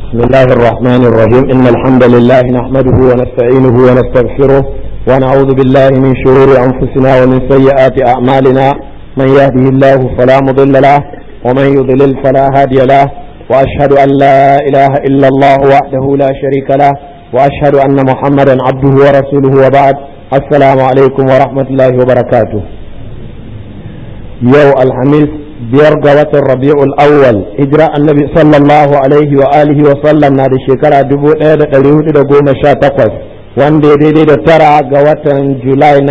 بسم الله الرحمن الرحيم إن الحمد لله نحمده ونستعينه ونستغفره ونعوذ بالله من شرور أنفسنا ومن سيئات أعمالنا من يهده الله فلا مضل له ومن يضلل فلا هادي له وأشهد أن لا إله إلا الله وحده لا شريك له وأشهد أن محمدا عبده ورسوله وبعد السلام عليكم ورحمة الله وبركاته يو الحميد biyar ga watan rabi'ul awwal hijira annabi sallallahu alaihi wa alihi wa sallam na da shekara 1418 wanda ya daidai da tara ga watan july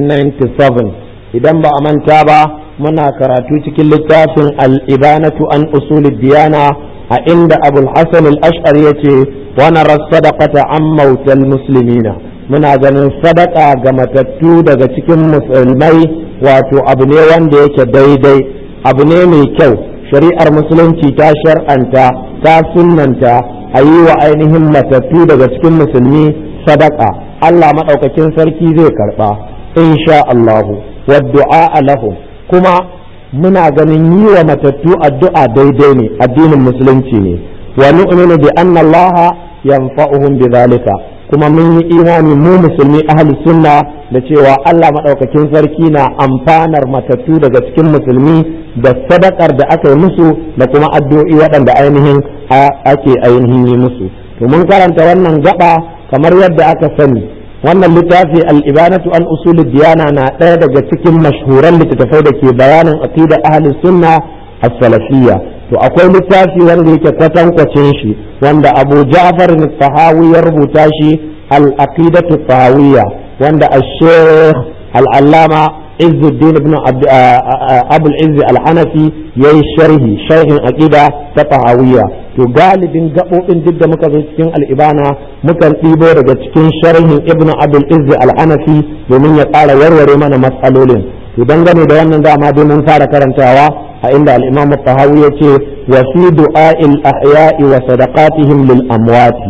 1997 idan ba a manta ba muna karatu cikin littafin al-ibanatu an usulid diyana a inda abul hasan al-ash'ar yace wa nara sadaqata an mautal muslimina muna ganin sadaka ga matattu daga cikin musulmai wato abu ne wanda yake daidai abu ne mai kyau shari'ar musulunci ta shar'anta ta sunnanta a yi wa ainihin matattu daga cikin musulmi sadaka Allah maɗaukakin sarki zai karɓa insha Allahu wa du'a lahum kuma muna ganin yi wa matattu addu'a daidai ne addinin musulunci ne wa nu'minu bi anna Allah yanfa'uhum bi zalika kuma mun yi imani mu musulmi ahli sunna da cewa Allah maɗaukakin sarki na amfanar matattu daga cikin musulmi da sadakar da aka yi musu da kuma addu'o'i waɗanda ainihin ake ainihin yi musu to mun karanta wannan gaba kamar yadda aka sani wannan littafi al-ibanatu an usulid diyana na ɗaya daga cikin mashhuran littattafai da ke bayanin aqidar ahli sunna as-salafiyya to akwai littafi wanda yake kwatankwacin shi wanda Abu Ja'far al-Tahawi ya rubuta shi al-aqidatu tahawiyya wanda al-Sheikh al-Allama Izzuddin ibn Abu al-Izz al-Hanafi yayi sharhi sharhin aqida ta tahawiyya to galibin gabobin duk da muka zo cikin al-ibana mukan ɗibo daga cikin sharhin Ibn Abu al-Izz al-Hanafi domin ya ƙara warware mana matsalolin to dangane da wannan dama dai mun fara karantawa a inda al-Imam tahawi yace wa fi du'a'il ahya'i wa sadaqatihim lil amwati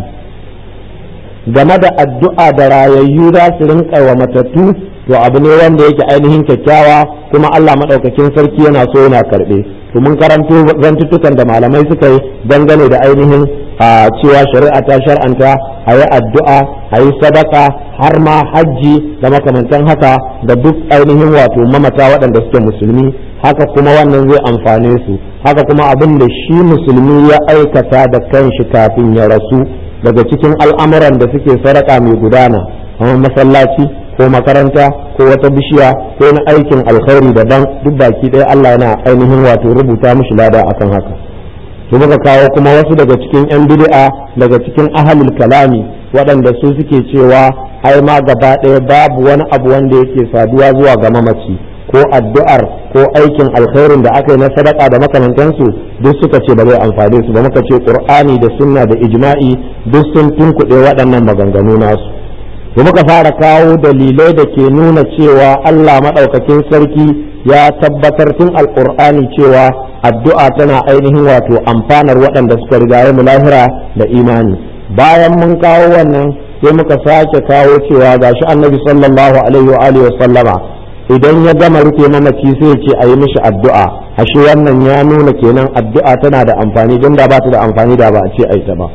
game da addu'a da rayayyu za su rinka wa matattu to abu ne wanda yake ainihin kyakkyawa kuma Allah madaukakin sarki yana so yana karbe to mun karanto zantuttukan da malamai suka yi dangane da ainihin a cewa shari'a ta shar'anta a yi addu'a a yi sadaka har ma hajji da makamantan haka da duk ainihin wato mamata waɗanda suke musulmi haka kuma wannan zai amfane su haka kuma abin da shi musulmi ya aikata da kanshi kafin ya rasu daga cikin al'amuran da suke sadaka mai gudana kamar masallaci ko makaranta ko wata bishiya ko na aikin alkhairi daban duk baki ɗaya Allah yana ainihin wato rubuta mishi lada akan haka to muka kawo kuma wasu daga cikin 'yan bid'a daga cikin ahalul kalami waɗanda su suke cewa ai ma gaba ɗaya babu wani abu wanda yake saduwa zuwa ga mamaci ko addu'ar ko aikin alkhairin da aka yi na sadaka da makamantansu duk suka ce ba zai amfane su ba muka ce qur'ani da sunna da ijma'i duk sun tunkuɗe waɗannan maganganu nasu to muka fara kawo dalilai da ke nuna cewa Allah maɗaukakin sarki ya tabbatar tun alƙur'ani cewa addu'a tana ainihin wato amfanar waɗanda suka riga mu lahira da imani bayan mun kawo wannan sai muka sake kawo cewa gashi annabi sallallahu alaihi wa alihi sallama idan ya gama rufe mamaci sai ya ce a yi mishi addu'a ashe wannan ya nuna kenan addu'a tana da amfani don da ba ta da amfani da ba a ce a yi ta ba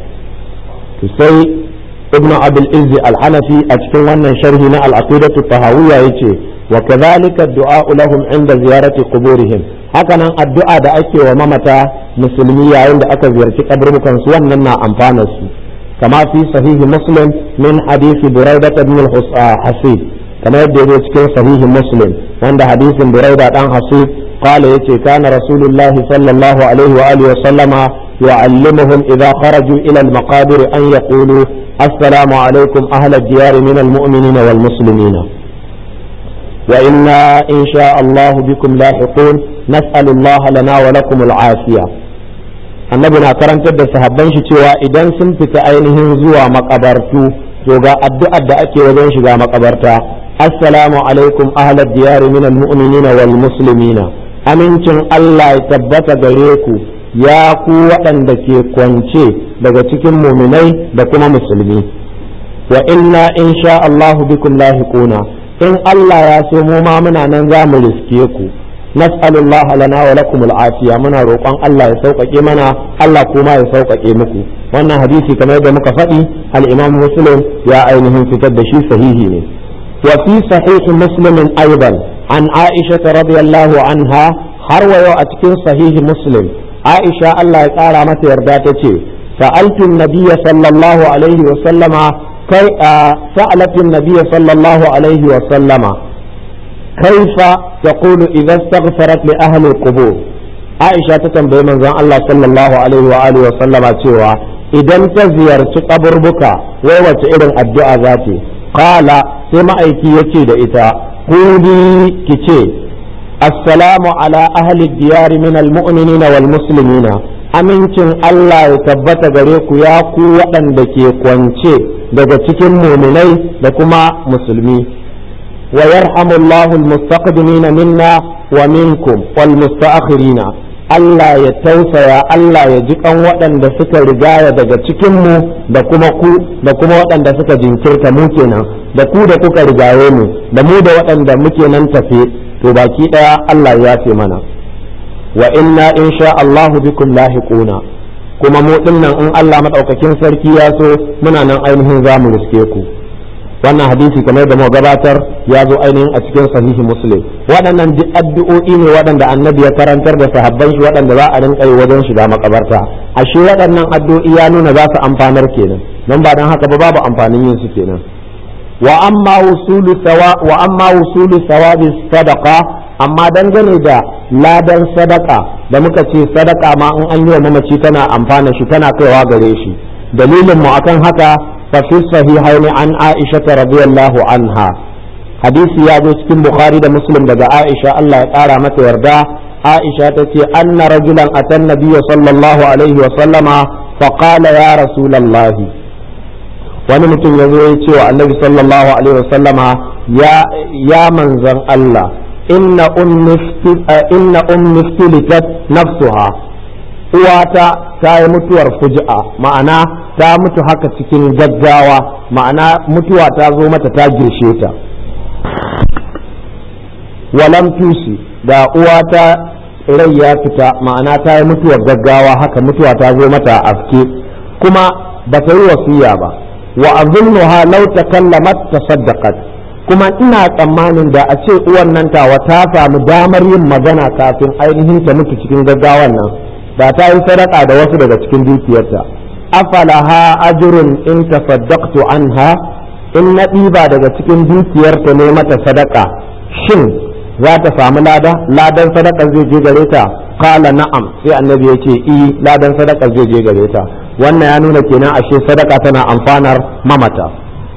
to sai ibnu abul izzi al-hanafi a cikin wannan sharhi na al-aqidatu tahawiyya yace wa kadhalika ad-du'a lahum inda ziyarati quburihim hakanan addu'a da ake wa mamata musulmi yayin da aka ziyarci kaburbukan su wannan na amfana su kama fi sahihi muslim min hadisi buraidah ibn al-hasib kamar yadda yake cikin sahihi muslim wanda hadisin buraida dan hasib qala yace kana rasulullahi sallallahu alaihi wa alihi wa sallama يعلمهم إذا خرجوا إلى المقابر أن يقولوا السلام عليكم أهل الديار من المؤمنين والمسلمين وإنا إن شاء الله بكم لاحقون نسأل الله لنا ولكم العافية annabi na karantar da sahabban shi cewa idan sun fita ainihin zuwa makabartu to ga addu'ar da ake wajen shiga makabarta assalamu alaikum ahlad diyar min almu'minina wal muslimina amincin Allah ya tabbata gare ku ya ku waɗanda ke kwance daga cikin muminai da kuma musulmi wa inna in sha Allahu bikum lahiquna in Allah ya so mu ma muna nan za mu riske ku nas'alullaha lana wa lakum al'afiya muna roƙon Allah ya sauƙaƙe mana Allah kuma ya sauƙaƙe muku wannan hadisi kamar da muka faɗi al-Imam Muslim ya ainihin fitar da shi sahihi ne wa fi sahih Muslim aidan an Aisha radiyallahu anha har wa yau a cikin sahihi Muslim Aisha Allah ya ƙara mata yarda ta ce sa'altu an-nabiyya sallallahu alaihi wa sallama kai sa'alatu an-nabiyya sallallahu alaihi wa sallama كيف تقول إذا استغفرت لأهل القبور عائشة تتنبه من زن الله صلى الله عليه وآله وسلم cewa idan ta ziyarci kaburbuka wai wace irin addu'a za ta qala sai ma'aiki yace da ita kudi kice assalamu ala ahli diyar min almu'minina wal muslimina amincin Allah ya tabbata gare ku ya ku waɗanda ke kwance daga cikin muminai da kuma musulmi ويرحم الله المستقدمين منا ومنكم والمستأخرين Allah ya tausaya Allah ya ji kan waɗanda suka rigaya daga cikinmu da kuma ku da kuma waɗanda suka jinkirta mu kenan da ku da kuka rigaye mu da mu da waɗanda muke nan tafe to baki ɗaya Allah ya fi mana wa inna insha Allah bikum lahiquna kuma mu dinnan in Allah madaukakin sarki ya so muna nan ainihin zamu riske ku wannan hadisi kamar da muka gabatar ya zo ainihin a cikin sahihi muslim waɗannan duk addu'o'i ne waɗanda annabi ya karantar da sahabban shi waɗanda za a rinka yi wajen shiga makabarta ashe waɗannan addu'o'i ya nuna za su amfanar kenan don ba dan haka ba babu amfanin yin su kenan wa amma wusulu sawa wa amma wusulu sawabi sadaqa amma dangane da ladan sadaka da muka ce sadaka ma in an yi wa mamaci tana amfana shi tana kaiwa gare shi dalilin mu akan haka ففي الصحيحين عن عائشة رضي الله عنها حديث يا cikin Bukhari da Muslim daga Aisha Allah ya ƙara mata yarda Aisha ta ce anna rajulan atan nabiyya sallallahu alaihi wa sallama fa qala ya rasulullahi wani mutum ya zo ya ce wa annabi sallallahu alaihi wa sallama ya ya manzon Allah inna ummi inna ummi nafsuha uwata ta yi mutuwar fuji'a ma'ana ta mutu haka cikin gaggawa ma'ana mutuwa ta zo mata ta girshe ta walam tusi da uwata rai ya fita ma'ana ta yi mutuwar gaggawa haka mutuwa ta zo mata a afke kuma ba ta yi wasiya ba wa azunnuha law takallamat tasaddaqat kuma ina tsammanin da a ce uwan nan tawa ta samu damar yin magana kafin ainihin ta mutu cikin gaggawan nan da ta yi sadaka da wasu daga cikin dukiyarta afalaha ajrun in tasaddaqtu anha in na ɗiba daga cikin dukiyarta ne mata sadaka shin za ta samu lada ladan sadaka zai je gare ta qala na'am sai annabi ya ce i ladan sadaka zai je gare ta wannan ya nuna kenan ashe sadaka tana amfanar mamata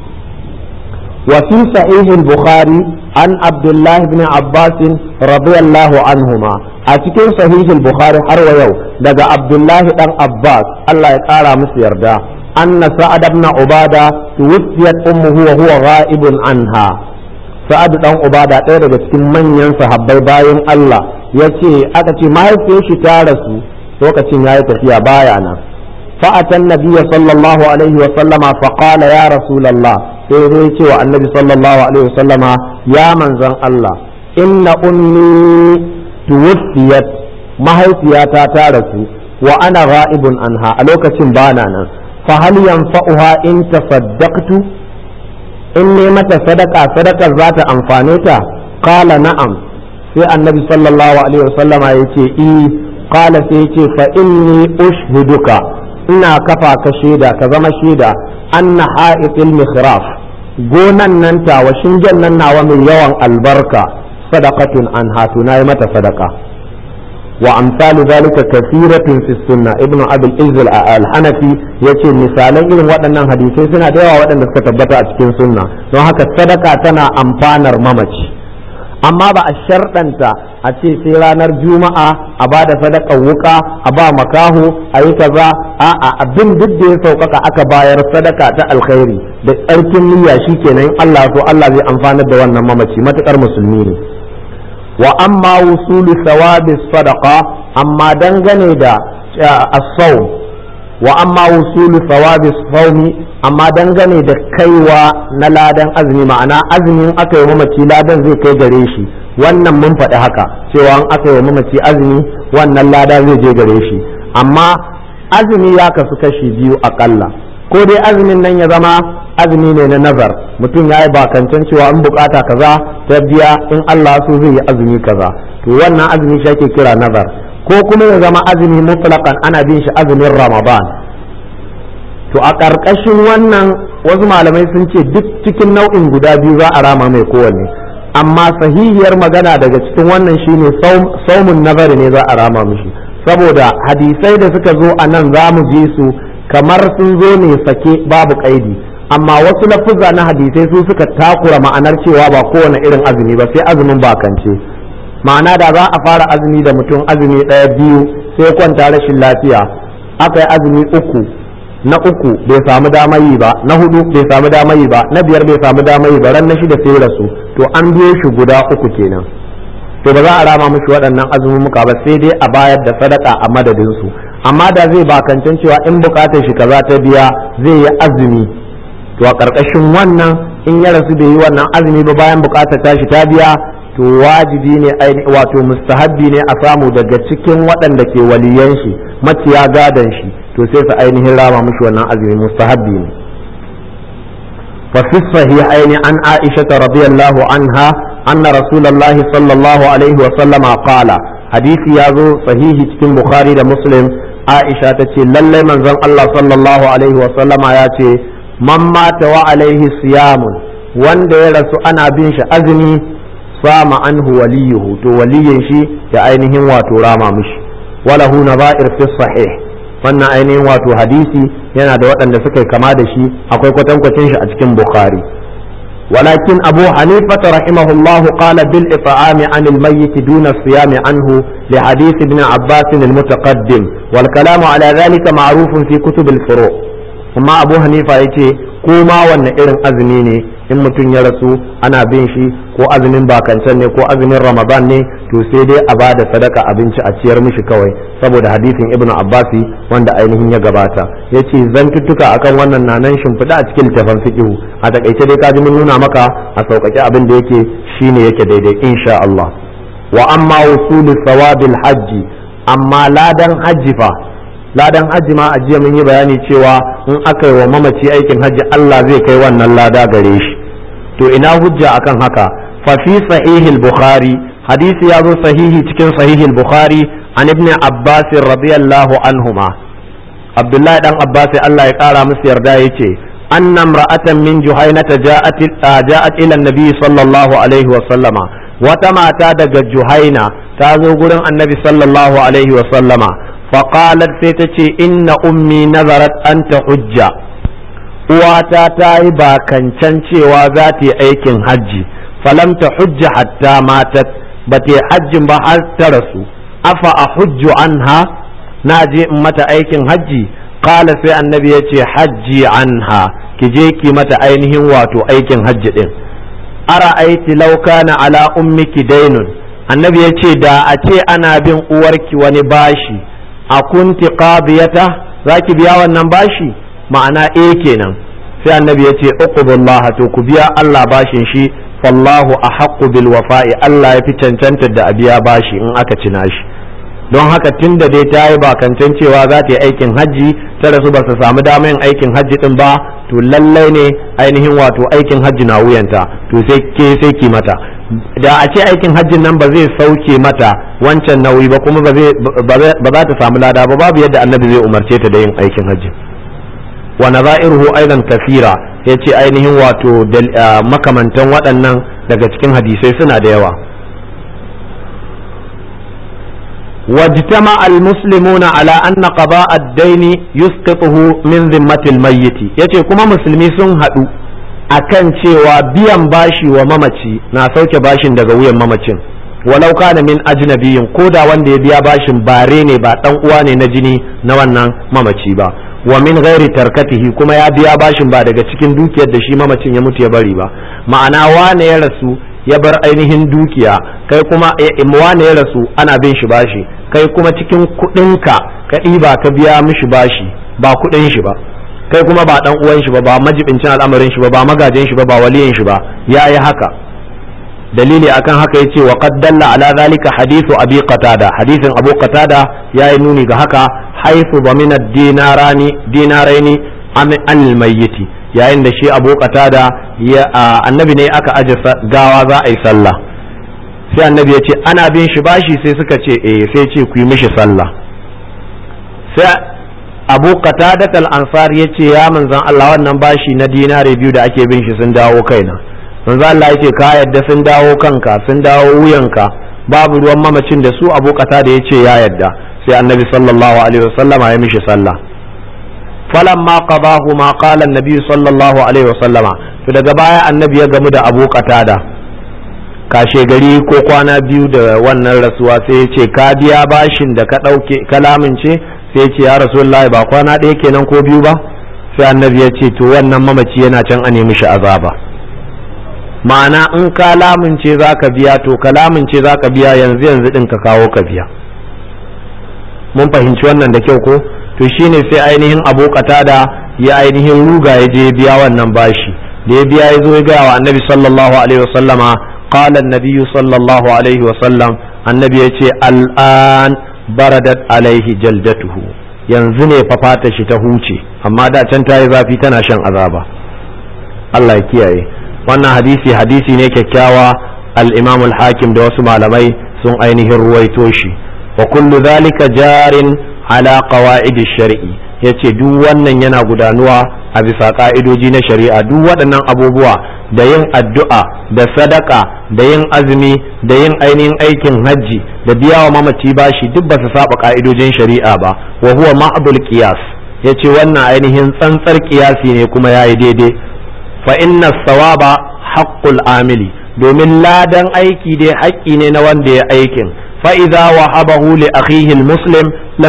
وفي صحيح البخاري عن عبد الله بن عباس رضي الله عنهما أتكين صحيح البخاري حرو يو دقى عبد الله بن عباس الله يقارى مسير دا أن سعد بن عبادة توفيت أمه وهو غائب عنها سعد بن عبادة ɗaya daga cikin manyan sahabbai bayan Allah ya ce aka ce mahaifiyar shi ta rasu lokacin ya yi tafiya baya nan fa'atan nabiyya sallallahu alaihi wa sallama faqala ya rasulallah sai zai ce wa annabi sallallahu alaihi wasallama ya manzon Allah inna ummi tuwfiyat mahaifiyata ta rasu wa ana ghaibun anha a lokacin bana nan fa hal yanfa'uha in tasaddaqtu in ne mata sadaka sadakar za ta amfane ta qala na'am sai annabi sallallahu alaihi wasallama yace i qala sai yace fa inni ushhiduka ina kafa ka shaida ka zama shaida anna ha'itil mikhraf gonan nan tawa shingen nan nawa mai yawan albarka sadaqatun an hatu nayi mata sadaka wa amsalu zalika kathiratun fi sunna ibnu abul izz al-hanafi yace misalan irin waɗannan hadisai suna da yawa waɗanda suka tabbata a cikin sunna don haka sadaka tana amfanar mamaci amma ba a sharɗanta a ce sai ranar juma'a a ba da sadakar wuka a ba makaho a yi kaza a'a abin duk da ya sauƙaƙa aka bayar sadaka ta alkhairi da tsarkin niyya shikenan Allah so Allah zai amfanar da wannan mamaci matukar musulmi ne wa amma wusulu sawabi sadaqa amma dangane da as-sawm wa amma wusulu sawabi sawmi amma dangane da kaiwa na ladan azumi ma'ana azumin aka yi mamaci ladan zai kai gare shi wannan mun faɗi haka cewa an aka yi mamaci azumi wannan lada zai je gare shi amma azumi ya kasu kashi biyu akalla ko dai azumin nan ya zama azumi ne na nazar mutum ya yi bakancan cewa in bukata kaza ta biya in Allah so zai yi azumi kaza to wannan azumi shi ake kira nazar ko kuma ya zama azumi mutlaqan ana bin shi azumin ramadan to a ƙarƙashin wannan wasu malamai sun ce duk cikin nau'in guda biyu za a rama mai kowanne amma sahihiyar magana daga cikin wannan shine saumun nazari ne za a rama mishi saboda hadisai da suka zo a nan za mu ji su kamar sun zo ne sake babu kaidi amma wasu lafuzza na hadisai su suka takura ma'anar cewa ba kowane irin azumi ba sai azumin bakance ma'ana da za a fara azumi da mutum azumi ɗaya biyu sai kwanta rashin lafiya aka yi azumi uku na uku bai samu damar yi ba na hudu bai samu damar yi ba na biyar bai samu damar yi ba ran na shida sai rasu to an biyo shi guda uku kenan to ba za a rama mishi waɗannan azumumuka ba sai dai a bayar da sadaka a madadin su amma da zai bakancan cewa in bukatar shi kaza ta biya zai yi azumi to a ƙarƙashin wannan in ya rasu bai yi wannan azumi ba bayan bukatar tashi ta biya to wajibi ne wato mustahabbi ne a samu daga cikin waɗanda ke waliyan shi maciya gadon shi to sai su ainihin rama mishi wannan azumi mustahabbi ne fa fi sahihaini an aisha radiyallahu anha anna rasulullahi sallallahu alaihi wa sallama qala hadisi ya zo sahihi cikin bukhari da muslim aisha ta ce lallai manzon Allah sallallahu alaihi wa sallama ya ce man mata wa alaihi siyamun wanda ya rasu ana bin shi azumi sama anhu waliyuhu to waliyin shi ya ainihin wato rama mishi walahu nazair fi sahih wannan ainihin wato hadisi yana da waɗanda suka kama da shi akwai kwatankwacin shi a cikin bukhari ولكن أبو حنيفة رحمه الله قال بالإطعام عن الميت دون الصيام عنه لحديث ابن عباس المتقدم والكلام على ذلك معروف في كتب الفروع amma abu hanifa ya ce ko ma wanne irin azumi ne in mutum ya rasu ana bin shi ko azumin bakancan ne ko azumin ramadan ne to sai dai a bada sadaka abinci a ciyar mishi kawai saboda hadisin ibnu abbasi wanda ainihin ya gabata ya ce zantuttuka akan wannan na nan shimfiɗa a cikin littafin fiqhu a takaice dai kaji mun nuna maka a sauƙaƙe abin da yake shine yake daidai insha Allah wa amma wusulu sawabil hajji amma ladan hajji fa ladan hajji ma a jiya mun yi bayani cewa in aka yi wa mamaci aikin hajji Allah zai kai wannan lada gare shi to ina hujja akan haka fa fi sahihil bukhari hadisi ya zo sahihi cikin sahihil bukhari an ibn abbas radiyallahu anhuma abdullahi dan abbas Allah ya kara musu yarda yace anna imra'atan min juhainata ja'at ja'at ila an-nabi sallallahu alaihi wa sallama wata mata daga juhaina ta zo gurin annabi sallallahu alaihi wa sallama فقالت سيتشي إن أمي نظرت أن تحج uwata ta yi bakancan cewa za ta yi aikin hajji falam ta hujja hatta matat ba ta yi hajjin ba har ta rasu afa a hujju anha na je in mata aikin hajji kala sai annabi ya ce hajji anha ki je ki mata ainihin wato aikin hajji din ara aiti lauka na ala ummiki dainun annabi ya ce da a ce ana bin uwarki wani bashi a kunti qadiyata zaki biya wannan bashi ma'ana eh kenan sai annabi ya ce uqbullah to ku biya Allah bashin shi fallahu ahaqqu bil wafa'i Allah ya fi cancanta da a biya bashi in aka cina shi don haka tun da dai ta yi bakancan cewa za ta yi aikin hajji ta rasu ba su samu damar yin aikin hajji din ba to lallai ne ainihin wato aikin hajji na wuyanta to sai ke sai ki mata da a ce aikin hajjin nan ba zai sauke mata wancan nauyi ba kuma ba za ta samu lada ba babu yadda annabi zai umarce ta da yin aikin hajji wa nazairuhu aidan kafira yace ainihin wato makamantan waɗannan daga cikin hadisai suna da yawa واجتمع المسلمون على أن قضاء الدين يسقطه من ذمة الميت yace kuma musulmi sun haɗu akan cewa biyan bashi wa mamaci na sauke bashin daga wuyan mamacin walau kana min ajnabiyin ko da wanda ya biya bashin bare ne ba dan uwa ne na jini na wannan mamaci ba wa min ghairi tarkatihi kuma ya biya bashin ba daga cikin dukiyar da shi mamacin ya mutu ya bari ba ma'ana wane ya rasu ya bar ainihin dukiya kai kuma wane ya rasu ana bin shi bashi kai kuma cikin kuɗinka ka ɗiba ka biya mishi bashi ba kuɗin shi ba kai kuma ba dan uwan shi ba ba majibincin al'amarin shi ba ba magajin shi ba ba waliyin shi ba ya yi haka dalili akan haka yace wa qad dalla ala zalika hadithu abi qatada hadisin abu qatada yayi nuni ga haka haythu bamina dinarani dinaraini am al mayyiti yayin da shi abu qatada ya annabi ne aka aje gawa za a yi sallah sai annabi ya ce ana bin shi bashi sai suka ce eh sai ce ku yi mishi sallah sai abu qatadat al-ansar ya ce ya manzon Allah wannan bashi na dinare biyu da ake bin shi sun dawo kaina manzon Allah ya ce ka yadda sun dawo kanka sun dawo wuyanka babu ruwan mamacin da su abu qatada ya ce ya yadda sai annabi sallallahu alaihi wasallama ya mishi sallah falamma qadahu ma qala annabi sallallahu alaihi wasallama to daga baya annabi ya gamu da abu qatada kashe gari ko kwana biyu da wannan rasuwa sai ya ce ka biya bashin da ka ɗauke kalamin ce sai ce ya rasulullahi ba kwana ɗaya kenan ko biyu ba sai annabi ya ce to wannan mamaci yana can a nemi shi azaba ma'ana in ka lamince za ka biya to ka lamince za ka biya yanzu yanzu ɗin ka kawo ka biya mun fahimci wannan da kyau ko to shine sai ainihin abu da ya ainihin ruga ya je biya wannan bashi da ya biya ya zo ya gaya wa annabi sallallahu alaihi wasallama قال النبي صلى الله عليه وسلم النبي يتي الآن baradat alaihi jaldatuhu yanzu ne fa fata shi ta huce amma da can ta yi zafi tana shan azaba Allah ya kiyaye wannan hadisi hadisi ne kyakkyawa al-imam al-hakim da wasu malamai sun ainihin ruwaito shi wa kullu zalika jarin ala qawaid shari'i yace duk wannan yana gudanuwa a bisa ka'idoji na shari'a duk waɗannan abubuwa da yin addu'a da sadaka da yin azumi da yin ainihin aikin hajji da biya wa mamaci bashi duk ba su saba ka'idojin shari'a ba wa huwa ma'dul qiyas yace wannan ainihin tsantsar qiyasi ne kuma yayi daidai fa inna sawaba haqqul amili domin ladan aiki dai haƙƙi ne na wanda ya aikin fa idza wahabahu li akhihi muslim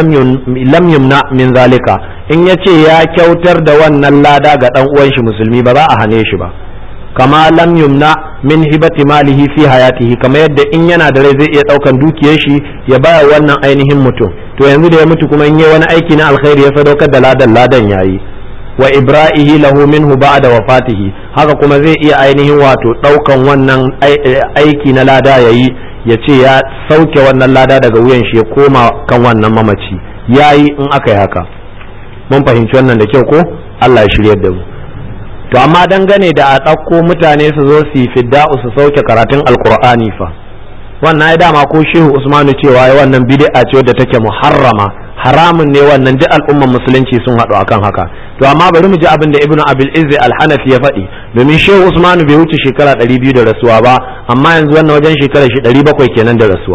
lam yumna min zalika in yace ya kyautar da wannan lada ga dan uwan shi musulmi ba za a hane shi ba kama lam yumna min hibati malihi fi hayatihi kama yadda in yana da rai zai iya daukan dukiyar shi ya baya wannan ainihin mutum to yanzu da ya mutu kuma in yi wani aiki na alkhairi ya sadaukar da ladan ladan yayi wa ibra'ihi lahu minhu ba'da wafatihi haka kuma zai iya ainihin wato daukan wannan aiki na lada yayi ya ce ya sauke wannan lada daga wuyan shi ya koma kan wannan mamaci yayi in aka yi haka mun fahimci wannan da kyau ko Allah ya shiryar da mu to amma dangane da a ɗauko mutane su zo su yi fidda'u su sauke karatun alkur'ani fa wannan ya dama ko shehu usmanu cewa ya wannan bid'a ce wadda take muharrama haramun ne wannan duk al'umman musulunci sun haɗu akan haka to amma bari mu ji abin da ibnu abil izzi al-hanafi ya faɗi domin shehu usmanu bai wuce shekara 200 da rasuwa ba amma yanzu wannan wajen shekara shi 700 kenan da rasuwa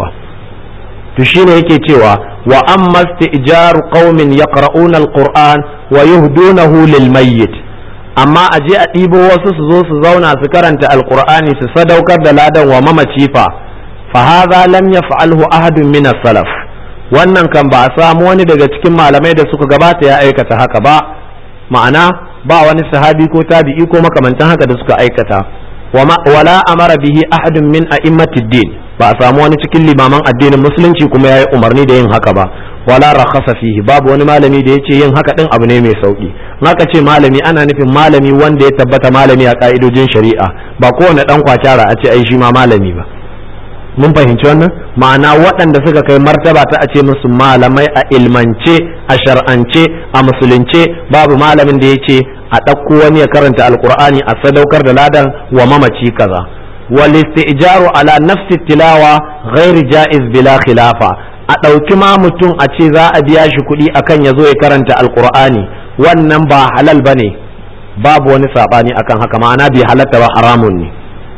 to shine yake cewa wa amma istijaru qaumin yaqra'una al-qur'an wa yuhdunahu lil mayyit amma a je a ɗibo wasu su zo su zauna su karanta alkur'ani su sadaukar da ladan wa mamaci fa fa hadha lam yaf'alhu ahadun min salaf wannan kan ba a samu wani daga cikin malamai da suka gabata ya aikata haka ba ma'ana ba wani sahabi ko tabi'i ko makamantan haka da suka aikata wala amara bihi ahadun min a'immatid din ba a samu wani cikin limaman addinin musulunci kuma yayi umarni da yin haka ba wala rakhasa fihi babu wani malami da yace yin haka din abu ne mai sauki haka ce malami ana nufin malami wanda ya tabbata malami a ka'idojin shari'a ba kowane dan kwacara a ce ai shi ma malami ba mun fahimci wannan ma'ana waɗanda suka kai martaba ta a ce musu malamai a ilmance a shar'ance a musulunce babu malamin da ya ce a ɗauko wani ya karanta alkur'ani a sadaukar da ladan wa mamaci kaza wal istijaru ala nafsi tilawa ghairi jaiz bila khilafa a ɗauki ma mutum a ce za a biya shi kuɗi akan ya zo ya karanta alkur'ani wannan ba halal bane babu wani saɓani akan haka ma'ana bai halatta ba haramun ne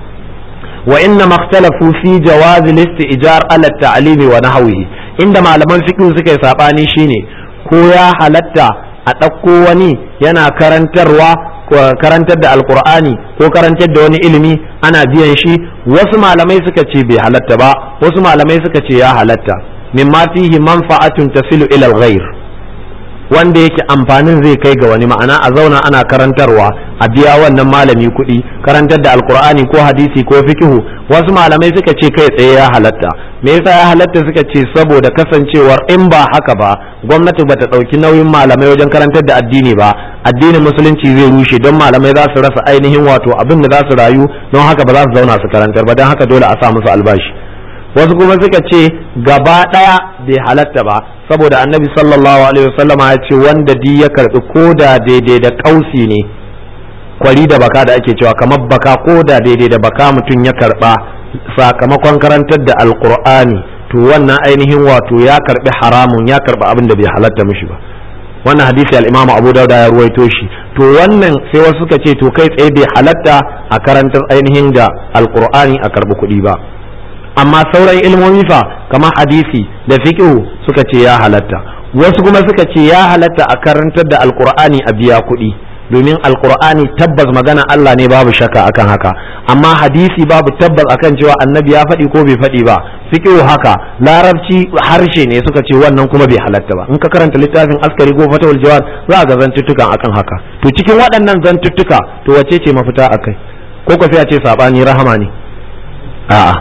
wa inna makhtalafu fi jawaz al-istijar ala at-ta'limi wa nahwihi inda malaman fiqh suka yi sabani shine ko ya halatta a ɗauko wani yana karantarwa karantar da alkur'ani ko karantar da wani ilimi ana biyan shi wasu malamai suka ce bai halatta ba wasu malamai suka ce ya halatta mimma fihi manfa'atun tasilu ila al-ghayr wanda yake amfanin zai kai ga wani ma'ana a zauna ana karantarwa a biya wannan malami kuɗi karantar da alkur'ani ko hadisi ko fikihu wasu malamai suka ce kai tsaye ya halatta me yasa ya halatta suka ce saboda kasancewar in ba haka ba gwamnati bata ɗauki nauyin malamai wajen karantar da addini ba addinin musulunci zai rushe don malamai za su rasa ainihin wato abin da za su rayu don haka ba za su zauna su karantar ba don haka dole a sa musu albashi wasu kuma suka ce gaba ɗaya bai halatta ba saboda annabi sallallahu alaihi wasallama ya ce wanda di ya karbi koda daidai da kausi ne kwari da baka da ake cewa kamar baka koda daidai da baka mutum ya karba sakamakon karantar da alqur'ani to wannan ainihin wato ya karbi haramun ya karbi abin da bai halatta mishi ba wannan hadisi al-Imam Abu Dawud ya ruwaito shi to wannan sai wasu suka ce to kai tsaye bai halatta a karantar ainihin da alqur'ani a karbi kuɗi ba amma sauran ilmomi fa kamar hadisi da fiqh suka ce ya halatta wasu kuma suka ce ya halatta a karantar da alqur'ani a biya kuɗi domin alqur'ani tabbas magana Allah ne babu shakka akan haka amma hadisi babu tabbas akan cewa annabi ya faɗi ko bai faɗi ba fiqh haka larabci harshe ne suka ce wannan kuma bai halatta ba in ka karanta littafin askari ko fatawul jawad za ga zantuttukan akan haka to cikin waɗannan zantuttuka to wace ce mafita akai ko ko sai a ce sabani rahama ne a'a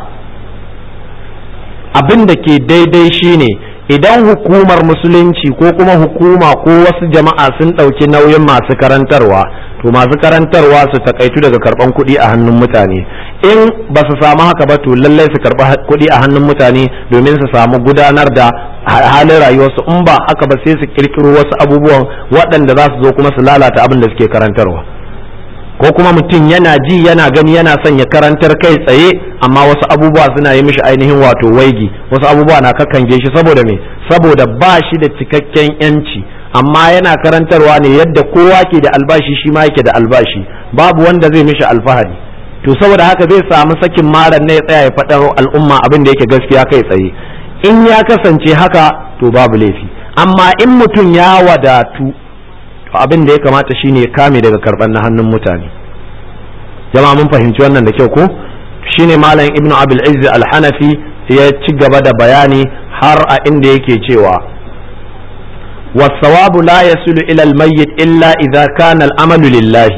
abin da ke daidai shine idan hukumar musulunci ko kuma hukuma ko wasu jama'a sun ɗauki nauyin masu karantarwa to masu karantarwa su takaitu daga karban kuɗi a hannun mutane in ba su samu haka ba to lallai su karɓi kuɗi a hannun mutane domin su samu gudanar da halin rayuwarsu in ba haka ba sai su kirkiro wasu abubuwan waɗanda za su zo kuma su lalata abin da suke karantarwa ko kuma mutum yana ji yana gani yana son ya karantar kai tsaye amma wasu abubuwa suna yi mishi ainihin wato waigi wasu abubuwa na kakkange shi saboda me saboda ba shi da cikakken yanci amma yana karantarwa ne yadda kowa ke da albashi shi ma yake da albashi babu wanda zai mishi alfahari to saboda haka zai samu sakin maran ne ya tsaya ya faɗa al'umma abin da yake gaskiya kai tsaye in ya kasance haka to babu laifi amma in mutum ya wadatu to abin da ya kamata shine ya kame daga karban na hannun mutane jama'a mun fahimci wannan da kyau ko shine malam ibnu abul izz al-hanafi ya ci gaba da bayani har a inda yake cewa والثواب لا يصل إلى الميت إلا إذا كان الأمل لله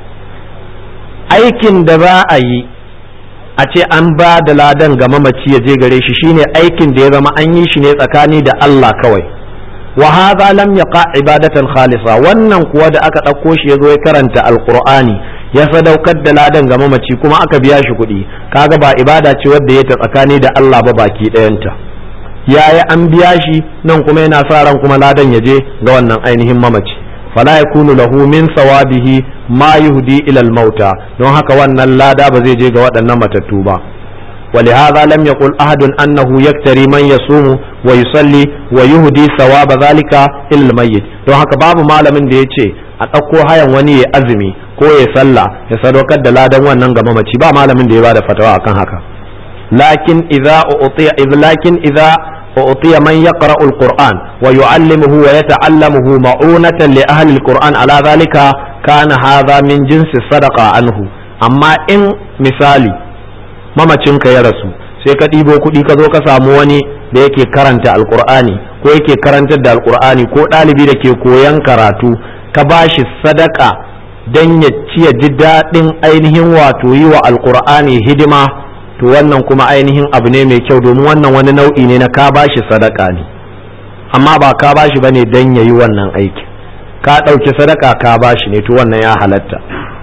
aikin da za a yi a ce an ba da ladan ga mamaci ya je gare shi shine aikin da ya zama an yi shi ne tsakani da Allah kawai wa hadha lam yaqa ibadatan khalisa wannan kuwa da aka ɗauko shi ya zo ya karanta alqur'ani ya sadaukar da ladan ga mamaci kuma aka biya shi kuɗi kaga ba ibada ce wadda ya ta tsakani da Allah ba baki ɗayanta yayi an biya shi nan kuma yana sa ran kuma ladan ya je ga wannan ainihin mamaci fala yakunu lahu min sawabihi ma yuhdi ila al-mauta don haka wannan lada ba zai je ga waɗannan matattu ba ولهذا لم يقل أحد أنه يكتري من يصوم ويصلي ويهدي ثواب ذلك إلى الميت don haka babu malamin da ya ce a ɗauko hayan wani ya azumi ko ya sallah ya sadaukar da ladan wannan ga mamaci ba malamin da ya bada fatawa akan haka lakin idza utiya lakin idza utiya man yaqra'u alquran wa yu'allimuhu wa yata'allamuhu ma'unatan li ahli alquran ala dhalika kana hadha min jinsi sadaqa anhu amma in misali mamacinka ya rasu sai ka ɗibo kuɗi ka zo ka samu wani da yake karanta alkur'ani ko yake karantar da alkur'ani ko ɗalibi da ke koyan karatu ka ba shi sadaka don ya ci ya ji daɗin ainihin wato yi wa alkur'ani hidima to wannan kuma ainihin abu ne mai kyau domin wannan wani nau'i ne na ka ba shi sadaka ne amma ba ka ba shi ba ne don ya yi wannan aiki ka ɗauki sadaka ka ba shi ne to wannan ya halatta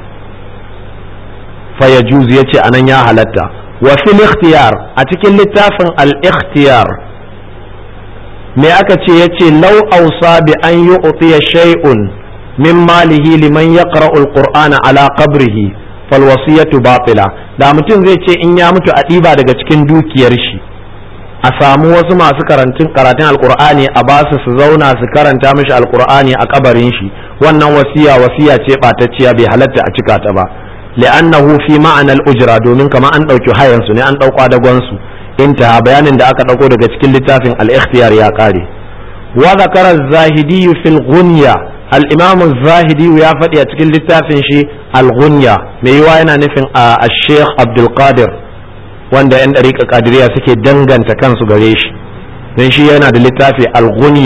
fa ya ya ce anan ya halatta wa fil ikhtiyar a cikin littafin al-ikhtiyar me aka ce yace law awsa bi an yu'tiya shay'un min malihi liman yaqra'u al-qur'ana ala qabrihi fal wasiyatu batila da mutum zai ce in ya mutu a ɗiba daga cikin dukiyar shi a samu wasu masu karantun karatun alkur'ani a ba su su zauna su karanta mishi alkur'ani a kabarin shi wannan wasiya wasiya ce ɓatacciya bai halatta a cika ta ba li'annahu fi ma'anar ujra domin kama an ɗauki hayan su ne an ɗauka dagon su intaha bayanin da aka ɗauko daga cikin littafin al-ikhtiyar ya ƙare wa zakara zahidi fil ghunya al-imam zahidi ya faɗi a cikin littafin shi al-ghunya mai yiwa yana nufin a sheikh abdul qadir wanda yan ɗariƙa kadiriya suke danganta kansu gare shi don shi yana da littafi al-ghunya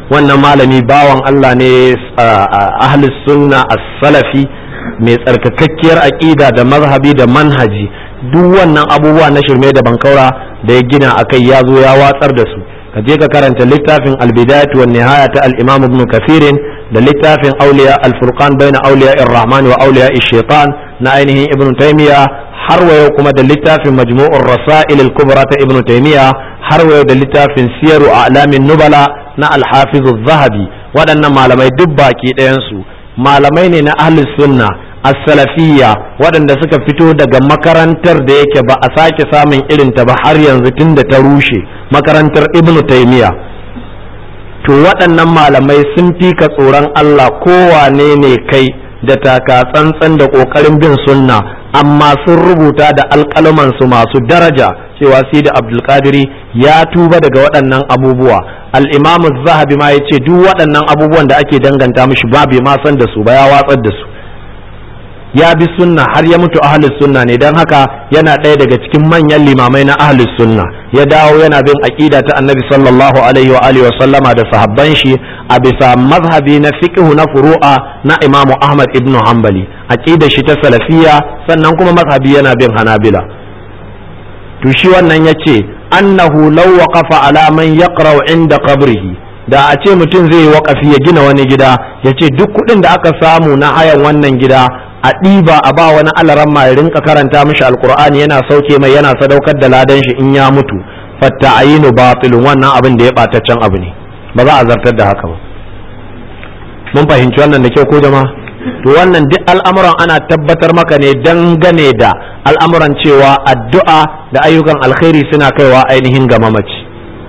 wannan malami bawan Allah ne ahli sunna as-salafi mai tsarkakakkiyar aƙida da mazhabi da manhaji duk wannan abubuwa na shirme da bankaura da ya gina akai ya zo ya watsar da su ka je ka karanta littafin al-bidayat wa nihaya ta al-imam ibn kafirin da littafin auliya al-furqan baina auliya ar-rahman wa auliya ash-shaytan na ainihin ibn taymiya har wayo kuma da littafin majmu'ur rasail al-kubra ta ibn taymiya har wayo da littafin siyaru a'lamin nubala na al-hafiz az-zahabi waɗannan malamai duk baki ɗayan su malamai ne na ahlus sunna as-salafiyya waɗanda suka fito daga makarantar da yake ba a sake samun irin ta ba har yanzu tunda ta rushe makarantar ibn taymiya to waɗannan malamai sun fi ka tsoron Allah kowane ne kai da taka tsantsan da ƙoƙarin bin sunna amma sun rubuta da alƙalamansu masu daraja cewa sai da abdulkadiri ya tuba daga waɗannan abubuwa al'imamu zahabi ma ya ce duk waɗannan abubuwan da ake danganta mishi ba bai ma san da su ba ya watsar da su ya bi sunna har ya mutu ahlus sunna ne don haka yana ɗaya daga cikin manyan limamai na ahlus sunna ya dawo yana bin aqida ta annabi sallallahu alaihi wa alihi wa sallama da sahabban shi a bisa mazhabi na fiqh na furu'a na imamu ahmad ibn hanbali aqida shi ta salafiyya sannan kuma mazhabi yana bin hanabila to shi wannan yace annahu law waqafa ala man yaqra'u inda qabrihi da a ce mutum zai yi waƙafi ya gina wani gida ya ce duk kuɗin da aka samu na hayan wannan gida a ɗiba a ba wani alaran ma ya rinka karanta mishi alkur'ani yana sauke mai yana sadaukar da ladan shi in ya mutu fatta ayinu batilun wannan abin da ya ɓataccen abu ne ba za a zartar da haka ba mun fahimci wannan da kyau ko jama'a to wannan duk al'amuran ana tabbatar maka ne dangane da al'amuran cewa addu'a da ayyukan alkhairi suna kaiwa ainihin ga mamaci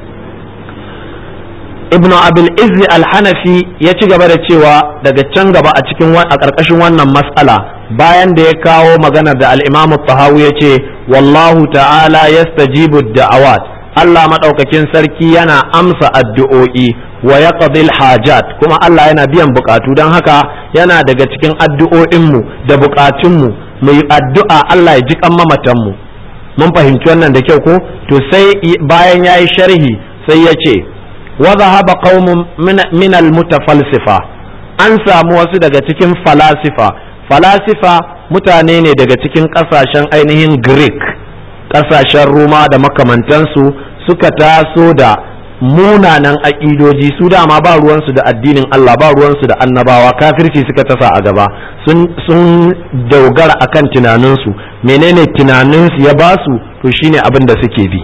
ibn abil izzi al-hanafi ya ci gaba da cewa daga can gaba a cikin a ƙarƙashin wannan mas'ala bayan da ya kawo maganar da al-imam tahawi ya ce wallahu ta'ala yastajibu da'awat Allah maɗaukakin sarki yana amsa addu'o'i wa yaqdil hajat kuma Allah yana biyan bukatu don haka yana daga cikin addu'o'inmu da bukatunmu mu yi addu'a Allah ya ji kan mamatanmu mun fahimci wannan da kyau ko to sai bayan yayi sharhi sai ya ce وذهب قوم من من المتفلسفة an samu wasu daga cikin falasifa falasifa mutane ne daga cikin kasashen ainihin greek kasashen roma da makamantansu suka taso da munanan aƙidoji su dama ba ruwansu da addinin Allah ba ruwansu da annabawa kafirci suka tasa a gaba sun dogara akan tunaninsu menene tunaninsu ya basu to shine abin da suke bi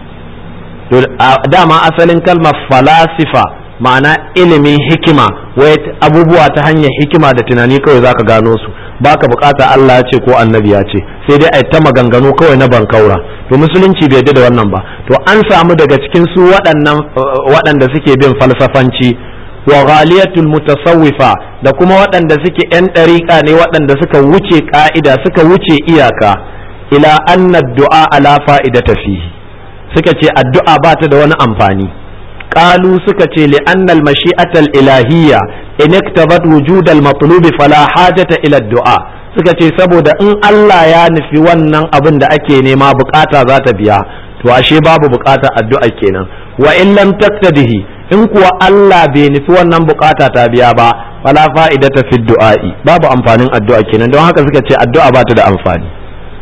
dama asalin kalmar falasifa ma'ana ilimin hikima wai abubuwa ta hanyar hikima da tunani kawai zaka gano su baka bukata Allah ya ce ko annabi ya ce sai dai ai ta maganganu kawai na bankaura to musulunci bai da wannan ba to an samu daga cikin su waɗannan waɗanda suke bin falsafanci wa ghaliyatul mutasawwifa da kuma waɗanda suke yan ɗariƙa ne waɗanda suka wuce ƙa'ida suka wuce iyaka ila anna du'a ala fa'idata fihi suka ce addu'a ba ta da wani amfani qalu suka ce li annal mashi'atal ilahiyya in iktabat wujudal matlubi fala hajata ila du'a suka ce saboda in Allah ya nufi wannan abin da ake nema bukata za ta biya to ashe babu bukata addu'a kenan wa in lam taktadihi in kuwa Allah bai nufi wannan bukata ta biya ba fala fa'idata fi du'a'i babu amfanin addu'a kenan don haka suka ce addu'a ba ta da amfani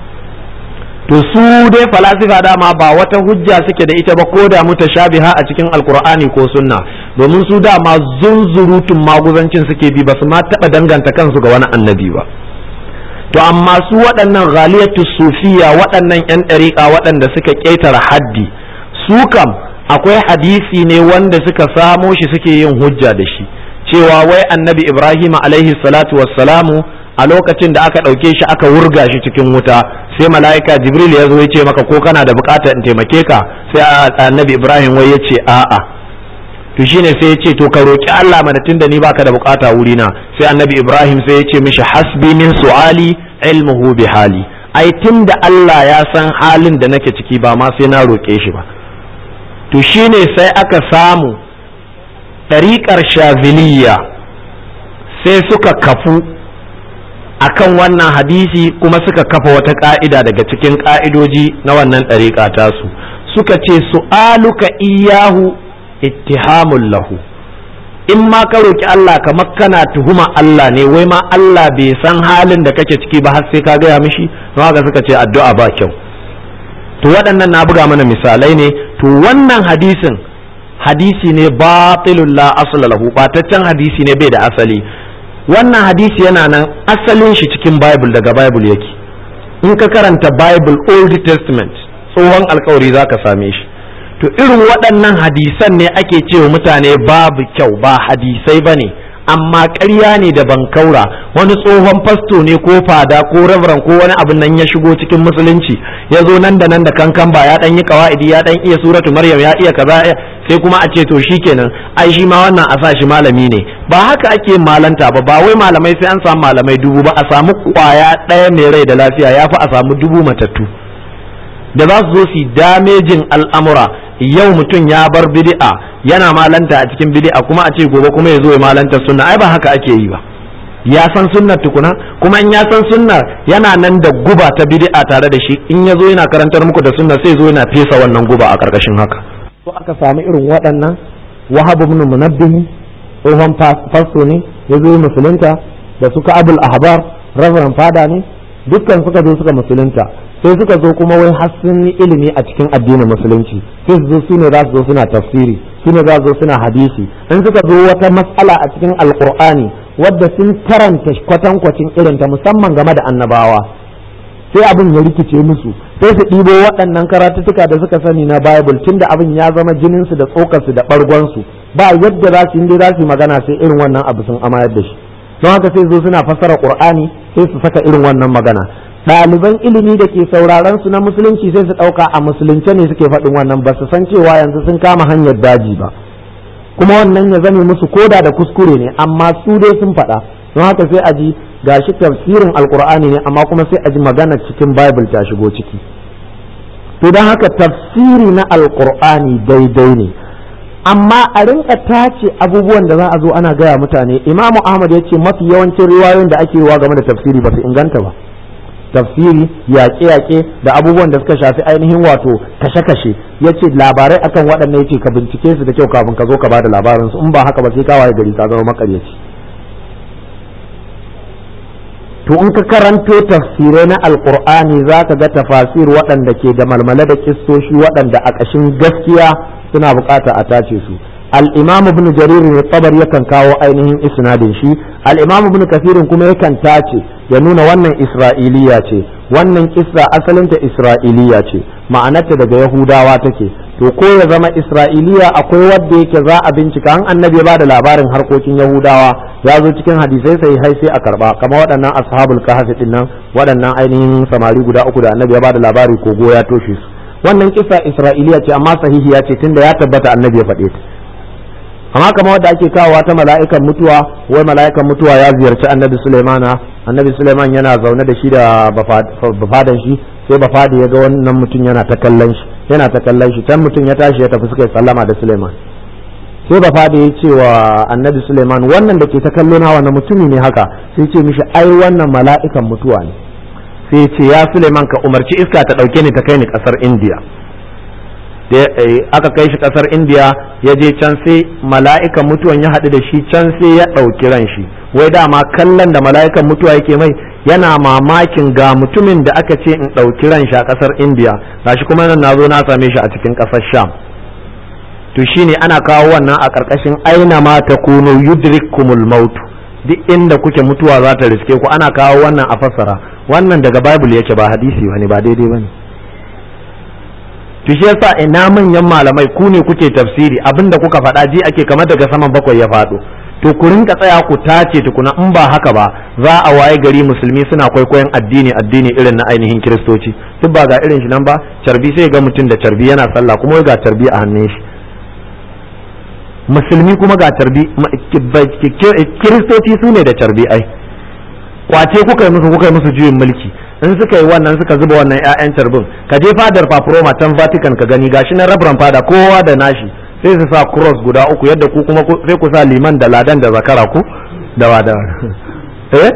to su dai falasifa dama ba wata hujja suke da ita ba ko da mutashabiha a cikin alkur'ani ko sunna domin su dama zunzurutun maguzancin suke bi ba su ma taɓa danganta kansu ga wani annabi ba to amma su waɗannan ghaliyatu sufiya waɗannan 'yan ɗariƙa waɗanda suka ƙetare haddi su kam akwai hadisi ne wanda suka samo shi suke yin hujja da shi cewa wai annabi ibrahim alaihi salatu wassalamu a lokacin da aka ɗauke shi aka wurga shi cikin wuta sai mala'ika jibril ya zo ya ce maka ko kana da buƙatar in taimake ka sai annabi ibrahim wai ya ce a'a to shine sai ya ce to ka roki Allah mana tunda ni baka da buƙata wuri na sai annabi ibrahim sai ya ce mishi hasbi min su'ali ilmuhu bi hali ai tunda Allah ya san halin da nake ciki ba ma sai na roƙe shi ba to shine sai aka samu ɗariƙar shaziliya sai suka kafu akan wannan hadisi kuma suka kafa wata ka'ida daga cikin ka'idoji na wannan ɗariƙa tasu suka ce su'aluka iyahu ittihamun lahu in ma ka roki Allah kamar kana tuhuma Allah ne wai ma Allah bai san halin da kake ciki ba har sai ka gaya mishi don haka suka ce addu'a ba kyau to waɗannan na buga mana misalai ne to wannan hadisin hadisi ne batilul la asla lahu bataccen hadisi ne bai da asali wannan hadisi yana nan asalin shi cikin bible daga bible yake in ka karanta bible old testament tsohon alkawari za ka same shi to irin waɗannan hadisan ne ake cewa mutane babu kyau ba hadisai ba ne amma ƙarya ne da bankaura wani tsohon fasto ne ko fada ko reverend ko wani abin nan ya shigo cikin musulunci ya zo nan da nan da kankan ba ya ɗan yi kawa'idi ya ɗan iya suratu maryam ya iya kaza sai kuma a ce to shikenan ai shi ma wannan a sa shi malami ne ba haka ake malanta ba ba wai malamai sai an samu malamai dubu ba a samu kwaya ɗaya mai rai da lafiya ya fi a samu dubu matattu da za su zo su damejin al'amura yau mutum ya bar bid'a yana malanta a cikin bid'a kuma a ce gobe kuma ya zo ya malanta sunna ai ba haka ake yi ba ya san sunnar tukuna kuma in ya san sunnar yana nan da guba ta bid'a tare da shi in ya zo yana karantar muku da sunna sai zo yana fesa wannan guba a karkashin haka to aka samu irin waɗannan wahab ibn munabbih tsohon fasto ne ya zo musulunta da suka abul ahbar reverend fada ne dukkan suka zo suka musulunta sai suka zo kuma wai har sun yi ilimi a cikin addinin musulunci sai su zo su ne za su zo suna tafsiri su ne za su zo suna hadisi in suka zo wata matsala a cikin alkur'ani wadda sun karanta kwatankwacin irinta musamman game da annabawa sai abin ya rikice musu sai su ɗibo waɗannan karatuttuka da suka sani na bible tunda abin ya zama jininsu da tsokarsu da ɓargonsu ba yadda za su yi za su yi magana sai irin wannan abu sun amayar da shi don haka sai zo suna fassara qur'ani sai su saka irin wannan magana ɗaliban ilimi da ke sauraron su na musulunci sai su ɗauka a musulunce ne suke faɗin wannan ba su san cewa yanzu sun kama hanyar daji ba kuma wannan ya zame musu koda da kuskure ne amma su dai sun faɗa don haka sai a ji gashi tafsirin alkur'ani ne amma kuma sai a ji magana cikin bible ta shigo ciki to don haka tafsiri na alkur'ani daidai ne amma a rinka tace abubuwan da za a zo ana gaya mutane imamu ahmad ya ce mafi yawancin riwayoyin da ake wa game da tafsiri ba su inganta ba tafsiri yaƙe-yaƙe da abubuwan da suka shafi ainihin wato kashe-kashe ya ce labarai akan waɗannan ya ce ka bincike su da kyau kafin ka zo ka bada labarin su in ba haka ba sai ka waye gari ka zama makaryaci to in ka karanto tafsirai na alkur'ani za ka ga tafasir waɗanda ke da malmala da kistoshi waɗanda a ƙashin gaskiya suna bukata a tace su al-imam ibn jarir ne tabar yakan kawo ainihin isnadin shi al-imam ibn kasirin kuma yakan tace ya nuna wannan isra'iliya ce wannan kissa asalinta isra'iliya ce ma'anarta daga yahudawa take to ko ya zama isra'iliya akwai wadda yake za a bincika an annabi ya bada labarin harkokin yahudawa ya zo cikin hadisai sai hai sai a karba kamar waɗannan ashabul kahfi din nan waɗannan ainihin samari guda uku da annabi ya bada labari ko ya toshe su wannan kissa isra'iliya ce amma sahihiya ce tunda ya tabbata annabi ya faɗe ta amma kamar wadda ake kawowa ta mala'ikan mutuwa wai mala'ikan mutuwa ya ziyarci annabi sulaimana annabi sulaiman yana zaune da shi da bafadan shi sai bafadi ya ga wannan mutum yana ta kallon shi yana ta kallon shi can mutum ya tashi ya tafi suka yi sallama da suleiman sai bafadi ya ce wa annabi suleiman wannan da ke ta kallo na wannan mutumi ne haka sai ce mishi ai wannan mala'ikan mutuwa ne sai ce ya suleiman ka umarci iska ta ɗauke ni ta kai ni ƙasar indiya aka kai shi kasar indiya ya je can sai mala'ikan mutuwan ya haɗu da shi can sai ya ɗauki ran shi wai dama kallon da mala'ikan mutuwa yake mai yana mamakin ga mutumin da aka ce in ɗauki ran shi a kasar indiya gashi kuma nan na zo na same shi a cikin kasar sham to shine ana kawo wannan a ƙarƙashin aina ma ta kuno yudrikumul maut duk inda kuke mutuwa za ta riske ku ana kawo wannan a fassara wannan daga bible yake ba hadisi bane ba daidai bane to shi yasa ina manyan malamai ku ne kuke tafsiri abinda kuka faɗa ji ake kamar daga saman bakwai ya faɗo to ku rinka tsaya ku tace tukuna in ba haka ba za a waye gari musulmi suna kwaikwayon addini addini irin na ainihin kiristoci duk ba ga irin shi nan ba carbi sai ga mutum da carbi yana sallah kuma ga carbi a hannun shi musulmi kuma ga carbi kiristoci su ne da carbi ai kwace kuka yi musu kuka yi musu juyin mulki in suka yi wannan suka zuba wannan 'ya'yan carbin ka je fadar paproma can vatican ka gani gashi na rabran fada kowa da nashi sai su sa cross guda uku yadda ku kuma sai ku sa liman da ladan da zakara ku da wada eh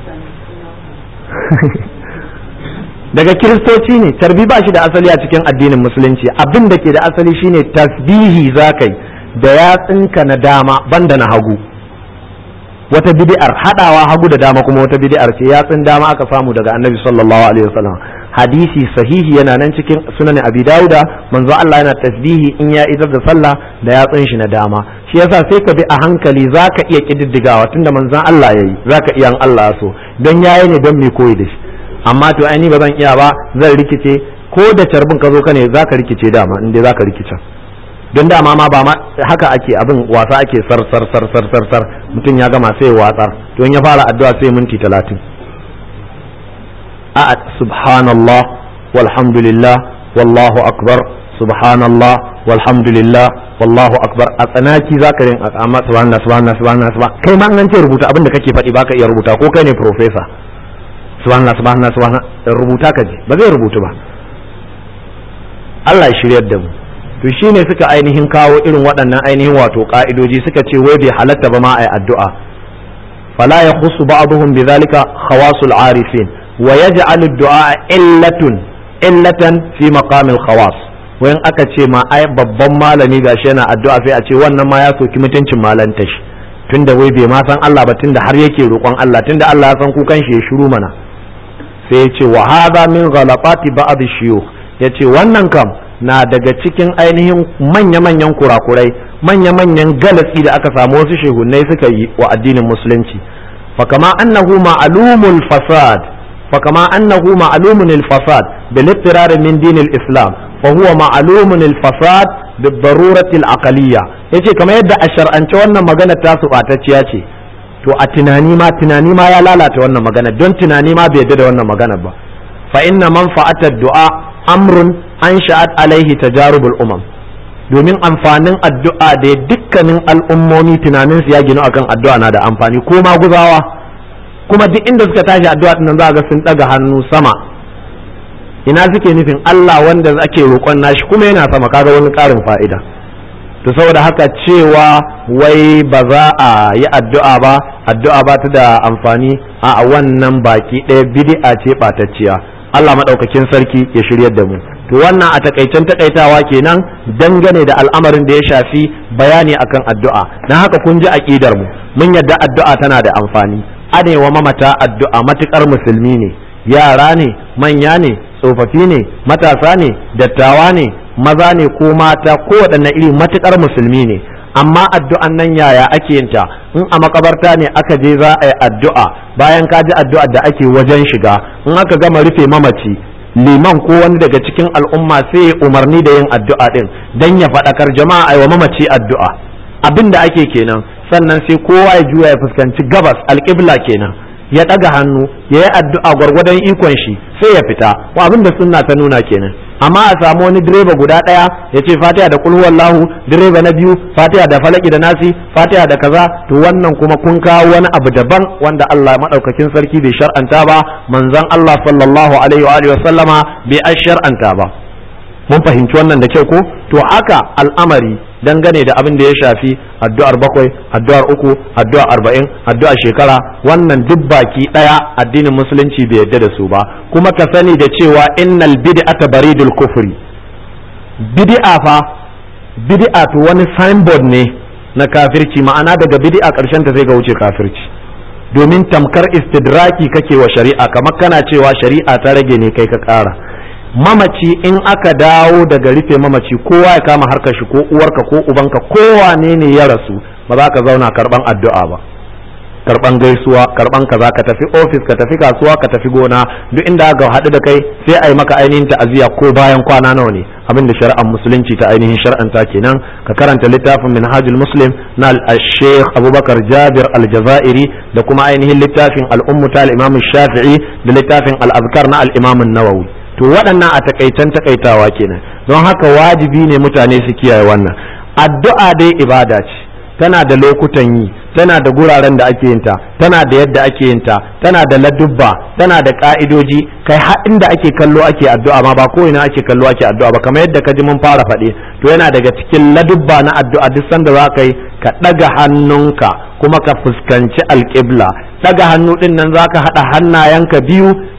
daga kiristoci ne tarbi ba shi da asali a cikin addinin musulunci abin da ke da asali shine tasbihi zakai da yatsinka na dama banda na hagu wata bid'ar hadawa hagu da dama kuma wata bid'ar ce yatsin dama aka samu daga annabi sallallahu alaihi wasallam hadisi sahihi yana nan cikin sunan abi dauda manzo Allah yana tasbihi in ya idar da sallah da yatsun shi na dama shi yasa sai ka bi a hankali zaka iya kididdigawa tunda manzon Allah yayi zaka iya an Allah so dan yayi ne don me koyi da shi amma to ai ni ba zan iya ba zan rikice ko da carbin ka zo ka ne zaka rikice dama in dai zaka rikice don dama ma ba ma haka ake abin wasa ake sar sar sar sar sar sar mutum ya gama sai ya watsar to in ya fara addu'a sai minti talatin a subhanallah walhamdulillah wallahu akbar subhanallah walhamdulillah wallahu akbar a tsanaki zaka rin amma subhanallah subhanallah subhanallah subhanallah kai ma an ce rubuta abin da kake faɗi baka iya rubuta ko kai ne professor subhanallah subhanallah subhanallah rubuta ka ji ba zai rubutu ba Allah ya shiryar da mu to shine suka ainihin kawo irin waɗannan ainihin wato ka'idoji suka ce wai bai halatta ba ma ai addu'a fala yakhussu ba'dhum bidhalika khawasul arifin wa yaj'alu ad-du'a illatun illatan fi maqamil khawas wayan aka ce ma ai babban malami gashi yana addu'a sai a ce wannan ma ya soki mutuncin malanta shi tunda wai bai ma san Allah ba tunda har yake roƙon Allah tunda Allah ya san kukan shi ya shiru mana sai ya ce wa hadha min ghalaqati ba'd shuyukh yace wannan kam na daga cikin ainihin manya-manyan kurakurai manya-manyan galatsi da aka samu wasu shehunai suka yi wa addinin musulunci fakama annahu ma'lumul fasad fakama annahu ma'lumun al-fasad bil min din al-islam fa huwa ma'lumun al-fasad bil darurati al-aqliyya yace kamar yadda a shar'ance wannan magana ta su batacciya ce to a tunani ma tunani ma ya lalata wannan magana don tunani ma bai yarda da wannan magana ba fa inna manfa'ata du'a amrun an sha'at alaihi tajarubul umam domin amfanin addu'a da dukkanin al'ummomi tunanin su ya ginu akan addu'a na da amfani ko ma guzawa kuma duk inda suka tashi addu'a din za ga sun daga hannu sama ina suke nufin Allah wanda ake roƙon nashi kuma yana sama kaga wani ƙarin fa'ida to saboda haka cewa wai ba za a yi addu'a ba addu'a ba ta da amfani a wannan baki ɗaya bid'a ce ɓatacciya Allah maɗaukakin sarki ya shiryar da mu to wannan a takaicen takaitawa kenan dangane da al'amarin da ya shafi bayani akan addu'a na haka kun ji aqidar mu mun yadda addu'a tana da amfani anewa mamata addu'a matukar musulmi ne yara ne manya ne tsofaffi ne matasa ne dattawa ne maza ne ko mata ko waɗanne iri matukar musulmi ne amma addu'an nan yaya ake yin ta in a makabarta ne aka je za a yi addu'a bayan ka ji addu'ar da ake wajen shiga in aka gama rufe mamaci liman ko wani daga cikin al'umma sai ya umarni da yin addu'a din dan ya faɗakar jama'a ai wa mamaci addu'a abin da ake kenan sannan sai kowa ya juya ya fuskanci gabas alƙibla kenan ya ɗaga hannu ya yi addu'a gwargwadon ikon shi sai ya fita ko abin da sunna ta nuna kenan amma a samu wani direba guda ɗaya ya ce fatiha da kulhu wallahu direba na biyu fatiha da falaki da nasi fatiha da kaza to wannan kuma kun kawo wani abu daban wanda Allah madaukakin sarki bai shar'anta ba manzon Allah sallallahu alaihi wa alihi wa sallama bai an shar'anta ba mun fahimci wannan da kyau ko to haka al'amari dangane da abin da ya shafi addu'ar bakwai addu'ar uku addu'ar arba'in addu'ar shekara wannan duk baki daya addinin musulunci bai yarda da su ba kuma ka sani da cewa innal bid'ata baridul kufri bid'a fa bid'a to wani signboard ne na kafirci ma'ana daga bid'a karshen ta sai ga wuce kafirci domin tamkar istidraki kake wa shari'a kamar kana cewa shari'a ta rage ne kai ka kara mamaci in aka dawo daga rufe mamaci kowa ya kama harkar shi ko uwarka ko ubanka kowane ne ya rasu ba za ka zauna karban addu'a ba karban gaisuwa karban kaza ka tafi ofis ka tafi kasuwa ka tafi gona duk inda aka haɗu da kai sai a yi maka ainihin ta'aziyya ko bayan kwana nawa ne abin da shari'ar musulunci ta ainihin shar'anta kenan ka karanta littafin minhajul muslim na al-sheikh abubakar jabir al-jazairi da kuma ainihin littafin al-ummu ta al-imam shafi'i da littafin al-azkar na al-imam nawawi to waɗannan a takaitan takaitawa kenan don haka wajibi ne mutane su kiyaye wannan addu'a dai ibada ce tana da lokutan yi tana da guraren da ake yinta tana da yadda ake yinta tana da ladubba tana da ka'idoji kai har inda ake kallo ake addu'a ma ba ko ina ake kallo ake addu'a ba kamar yadda ka ji mun fara faɗe to yana daga cikin ladubba na addu'a duk sanda za ka yi ka ɗaga hannunka kuma ka fuskanci alƙibla ɗaga hannu ɗin nan za ka haɗa hannayenka biyu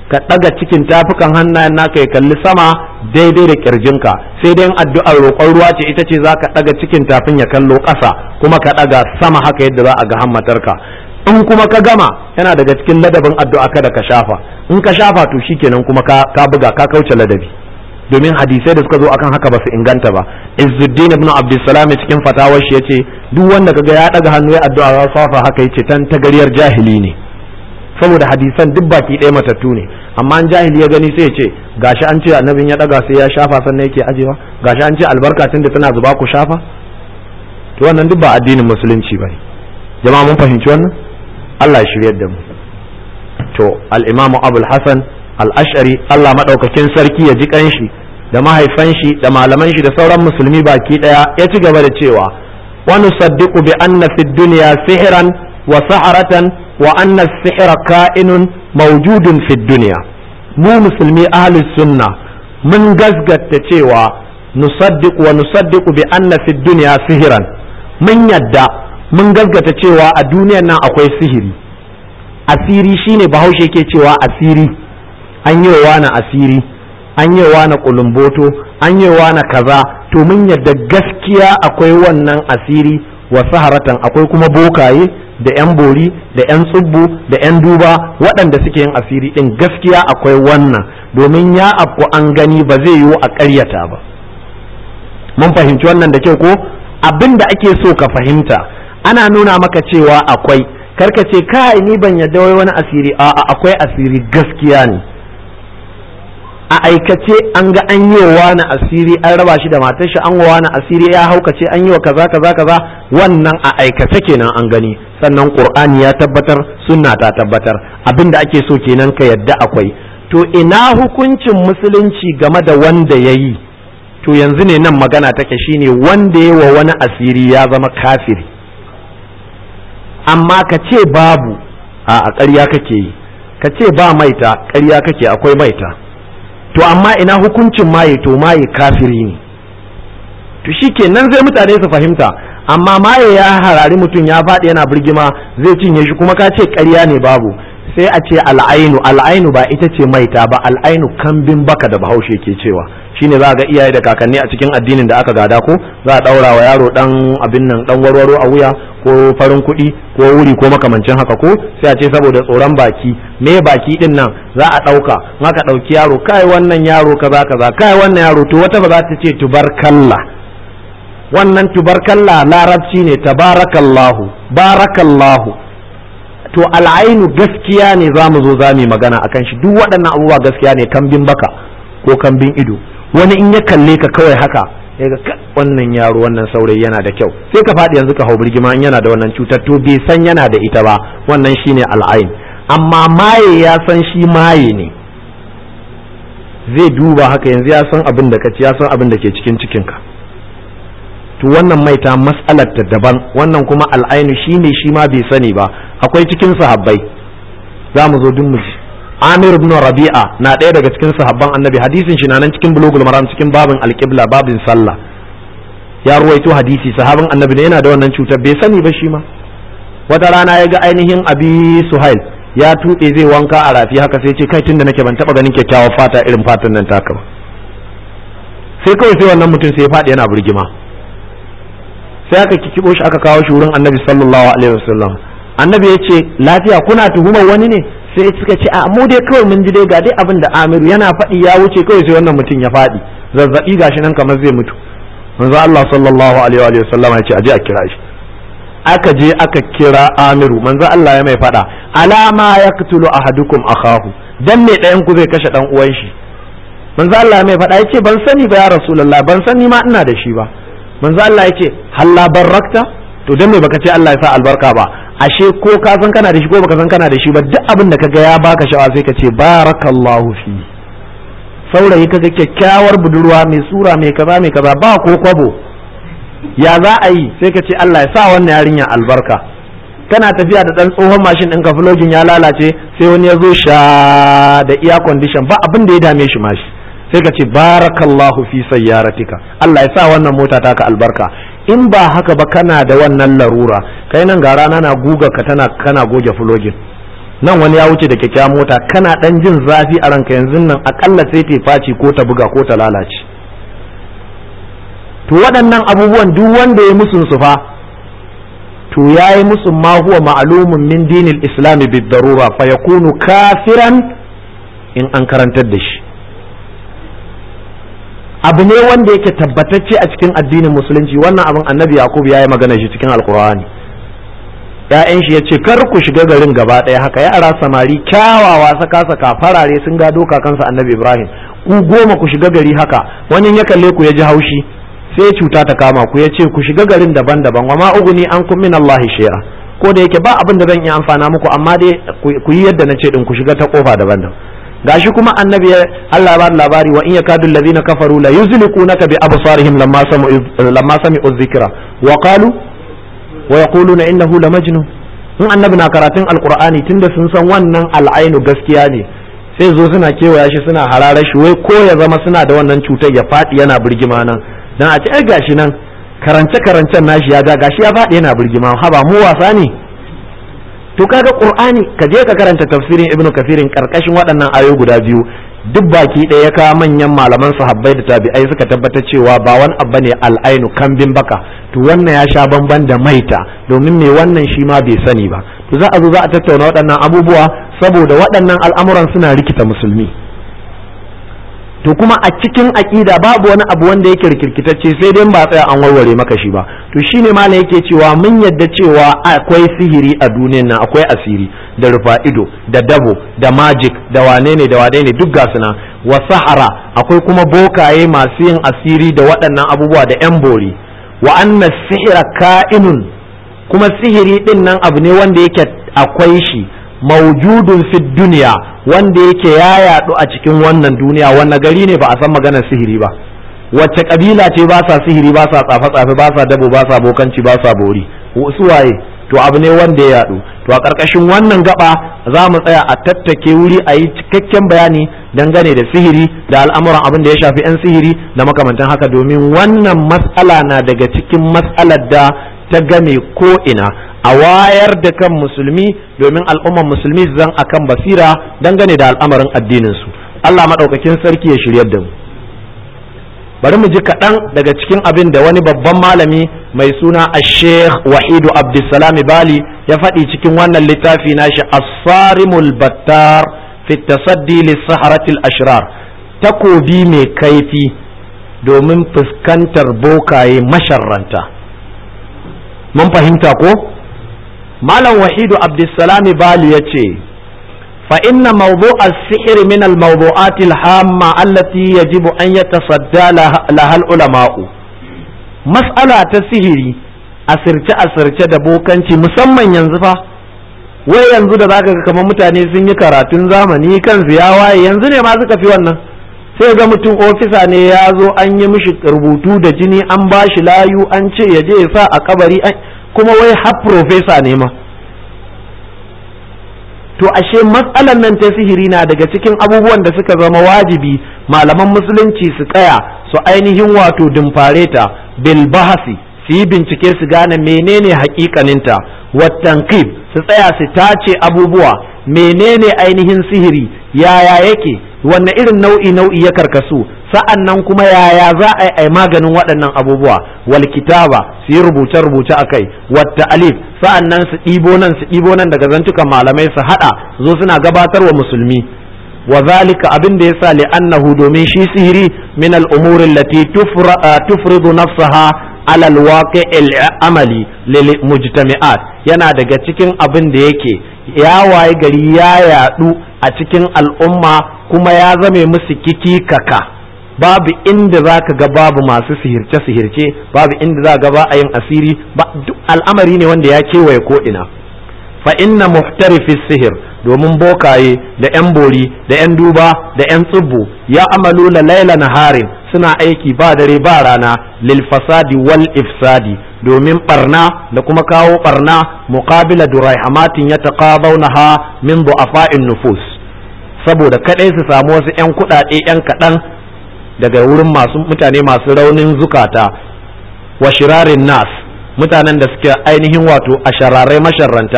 ka ɗaga cikin tafukan hannayen naka ya kalli sama daidai da kirjinka sai dai addu'ar roƙon ruwa ce ita ce za ka ɗaga cikin tafin ya kallo ƙasa kuma ka ɗaga sama haka yadda za a ga hammatarka in kuma ka gama yana daga cikin ladabin addu'a kada ka shafa in ka shafa to shikenan kuma ka buga ka kauce ladabi domin hadisai da suka zo akan haka ba su inganta ba izzuddin ibn abdussalam cikin fatawar shi yace duk wanda kaga ya daga hannu ya addu'a ya safa haka yace tan tagariyar jahili ne saboda hadisan duk baki ɗaya matattu ne amma an jahili ya gani sai ya ce gashi an ce annabin ya daga sai ya shafa sannan yake ajewa gashi an ce albarka tunda tana zuba ku shafa to wannan duk ba addinin musulunci bane jama'a mun fahimci wannan Allah ya shiryar da mu to al-imamu abul hasan al'ashari Allah maɗaukakin sarki ya ji ƙanshi da mahaifan shi da malaman shi da sauran musulmi baki ɗaya ya ci gaba da cewa wani saddiku bi anna fi duniya sihiran wa saharatan wa anna sihira ka'inun mawjudun fi duniya mu musulmi ahli sunna mun gasgata cewa nusaddiqu wa nusaddiqu bi anna fi duniya sihiran mun yadda mun gasgata cewa a duniyan nan akwai sihiri asiri shine bahaushe ke cewa asiri an yi wa na asiri an yi wa na kulumboto an yi wa na kaza to mun yadda gaskiya akwai wannan asiri wa saharatan akwai kuma bokaye da 'yan bori da 'yan tsubbu da 'yan duba waɗanda suke yin asiri ɗin gaskiya akwai wannan domin ya afku an gani ba zai yiwu a ƙaryata ba mun fahimci wannan da kyau ko abin da ake so ka fahimta ana nuna maka cewa akwai karka ce kai ni ban yadda wai wani asiri a'a akwai asiri gaskiya ne a aikace an ga an yi wa wani asiri an raba shi da matar shi an wa wani asiri ya haukace an yi wa kaza kaza kaza wannan a aikace kenan an gani sannan qur'ani ya tabbatar sunna ta tabbatar abinda ake so kenan ka yadda akwai to ina hukuncin musulunci game da wanda ya yi to yanzu ne nan magana take shine wanda ya wa wani asiri ya zama kafiri amma ka ce babu a ƙarya kake yi ka ce ba maita ƙarya kake akwai maita to amma ina hukuncin maye to maye kafiri ne to shikenan zai mutane su fahimta amma maye ya harari mutum ya faɗi yana birgima zai cinye shi kuma ka ce ƙarya ne babu sai a ce al'ainu al'ainu ba ita ce maita ba al'ainu kambin baka da bahaushe ke cewa shine za ga iyaye da kakanni a cikin addinin da aka gada ko za a ɗaura wa yaro ɗan abin nan ɗan warwaro a wuya ko farin kuɗi ko wuri ko makamancin haka ko sai a ce saboda tsoron baki me baki din nan za a ɗauka ka ɗauki yaro kai wannan yaro kaza kaza kai wannan yaro to wata ba za ta ce tubarkalla wannan tubarkalla larabci ne tabarakallahu barakallahu to al'ainu gaskiya ne za mu zo za mu magana akan shi duk waɗannan abubuwa gaskiya ne kambin baka ko kambin ido wani in ya kalle ka kawai haka ya ga wannan yaro wannan saurayi yana da kyau sai ka faɗi yanzu ka hau birgima in yana da wannan cutar to bai san yana da ita ba wannan shine al'ain amma maye ya san shi maye ne zai duba haka yanzu ya san abin da ka ci ya san abin da ke cikin cikinka to wannan maita mas'alar ta daban wannan kuma al'ainu shine shi ma bai sani ba akwai cikin sahabbai za mu zo duk mu ji Amir ibn Rabi'a na ɗaya daga cikin sahabban Annabi hadisin shi na nan cikin bulugul maram cikin babin alqibla babin sallah ya ruwaito hadisi sahabin Annabi ne yana da wannan cutar bai sani ba shi ma wata rana ya ga ainihin Abi Suhail ya tuɓe zai wanka a rafi haka sai ce kai tunda nake ban taɓa ganin kyakkyawar fata irin fatan nan taka ba sai kawai sai wannan mutum sai ya faɗi yana burgima sai aka kikibo shi aka kawo shi wurin Annabi sallallahu alaihi wasallam Annabi ya ce lafiya kuna tuhumar wani ne sai suka ce a mu dai kawai mun ji dai ga dai abin da Amiru yana faɗi ya wuce kawai sai wannan mutum ya faɗi zazzabi gashi nan kamar zai mutu manzo Allah sallallahu alaihi wa sallam ya ce aje a kira shi aka je aka kira Amiru manzo Allah ya mai faɗa alama yaqtulu ahadukum akahu dan me ɗayan ku zai kashe dan uwan shi manzo Allah ya mai faɗa yace ban sani ba ya rasulullah ban sani ma ina da shi ba manzo Allah yace halla barakta to dan me baka ce Allah ya sa albarka ba ashe ko ka san kana da shi ko baka san kana da shi ba duk abin da kaga ya baka sha'awa sai ka ce barakallahu fi saurayi kaga kyakkyawar budurwa mai sura mai kaza mai kaza ba ko kwabo ya za a yi sai ka ce Allah ya sa wannan yarinya albarka kana tafiya da dan tsohon mashin ɗinka flogin ya lalace sai wani ya zo sha da iya condition ba abin da ya dame shi mashi sai ka ce barakallahu fi sayyaratika Allah ya sa wannan mota taka albarka in ba haka ba kana da wannan larura kai nan ga rana na guga ka tana kana goge fulogin nan wani ya wuce da kyakkyawan mota kana dan jin zafi a ranka yanzu nan akalla sai ta faci ko ta buga ko ta lalace to waɗannan abubuwan duk wanda ya musun su fa to yayi musu ma huwa ma'lumun min dinil islam bid darura fa yakunu kafiran in an karantar da shi abu ne wanda yake tabbatacce a cikin addinin musulunci wannan abin annabi yakub ya yi magana shi cikin alkur'ani ya'yan shi ya ce kar ku shiga garin gaba ɗaya haka yara samari kyawawa saka saka farare sun gado kakansa annabi ibrahim ku goma ku shiga gari haka wani ya kalle ku ya ji haushi sai cuta ta kama ku ya ce ku shiga garin daban-daban wa ma uguni an kun min allahi shera ko da yake ba abin da zan iya amfana muku amma dai ku yi yadda na ce din ku shiga ta kofa daban-daban gashi kuma annabi Allah ba labari wa in yakadu alladhina kafaru la yuzliqunaka bi absarihim lamma sami'u lamma sami'u dhikra wa qalu wa yaquluna innahu la majnun in annabi na karatun alqur'ani tunda sun san wannan al'ainu gaskiya ne sai zo suna kewaya shi suna hararar shi wai ko ya zama suna da wannan cutar ya faɗi yana birgima nan dan a ce ai gashi nan karance karancen nashi ya ga gashi ya faɗi yana birgima haba mu wasa ne to kaga qur'ani ka je ka karanta tafsirin ibnu kafirin karkashin waɗannan ayoyi guda biyu duk baki ɗaya ya kawo manyan malaman sahabbai da tabi'ai suka tabbatar cewa ba wani abu ne al'ainu kambin baka to wannan ya sha bamban da maita domin me wannan shi ma bai sani ba to za a zo za a tattauna waɗannan abubuwa saboda waɗannan al'amuran suna rikita musulmi to kuma a cikin aƙida babu wani abu wanda yake rikirkitacce sai dai ba tsaya an warware maka shi ba to shine malam yake cewa mun yadda cewa akwai sihiri a duniyan nan akwai asiri da rufa ido da dabo da magic da wane ne da wane ne duk gasu nan wa sahara akwai kuma bokaye masu yin asiri da waɗannan abubuwa da yan bori wa anna sihira ka'inun kuma sihiri din nan abu ne wanda yake akwai shi maujudun fi duniya wanda yake ya yadu a cikin wannan duniya wannan gari ne ba a san maganar sihiri ba wacce kabila ce ba sa sihiri ba sa tsafe tsafe ba sa dabo ba sa bokanci ba sa bori su waye to abu ne wanda ya yadu to a karkashin wannan gaba za mu tsaya a tattake wuri a yi cikakken bayani dangane da sihiri da al'amuran abin da ya shafi 'yan sihiri da makamantan haka domin wannan matsala na daga cikin matsalar da ta game ko ina a wayar da kan musulmi domin al'umman musulmi zan akan basira dangane da al'amarin addininsu Allah maɗaukakin sarki ya shiryar da mu bari mu ji kaɗan daga cikin abin da wani babban malami mai suna a sheikh wahidu abdulsalami bali ya faɗi cikin wannan littafi nashi as-sarimul battar fi tasaddi lis-saharatil ashrar takobi mai kaifi domin fuskantar bokaye masharranta mun fahimta ko malam wahidu abdulsalami bali ya ce فإن موضوع السحر من الموضوعات الهامة التي يجب أن يتصدى لها, لها العلماء مسألة السحر asirce asirce da bokanci musamman yanzu fa wai yanzu da zaka ga kamar mutane sun yi karatun zamani kan ya waye yanzu ne ma suka fi wannan sai ga mutum ofisa ne ya zo an yi mishi rubutu da jini an ba shi layu an ce ya je ya sa a kabari kuma wai har profesa ne ma to ashe matsalan nan ta sihiri na daga cikin abubuwan da suka zama wajibi malaman musulunci su tsaya su ainihin wato dimfare ta bil bahasi su yi bincike su gane menene hakikaninta wattankib su tsaya su tace abubuwa menene ainihin sihiri yaya yake wanne irin nau'i nau'i ya karkasu sa'an nan kuma yaya za a yi maganin waɗannan abubuwa wal kitaba su yi rubuce rubuce a kai wata alif sa'an nan su ɗibo nan su ɗibo nan daga zantukan malamai su haɗa zo suna gabatar wa musulmi wa zalika abin da yasa li'annahu domin shi sihiri min al-umuri allati tufridu nafsaha ala al amali lil mujtami'at yana daga cikin abin da yake ya waye gari ya yadu a cikin al'umma kuma ya zame musu kiki kaka babu inda za ka ga babu masu sihirce-sihirce babu inda za ga ba a yin asiri ba duk al'amari ne wanda ya kewaye ko ina fa inna muhtarifis sihir domin bokaye da yan bori da yan duba da yan tsibbu ya amalu la laila naharin suna aiki ba dare ba rana lil fasadi wal ifsadi domin barna da kuma kawo barna muqabila durayhamatin yataqabawnaha min du'afa'in nufus saboda kadai su samu wasu yan kudade yan kadan daga wurin masu mutane masu raunin zukata wa shirarin nas mutanen da suke ainihin wato a shararai masharranta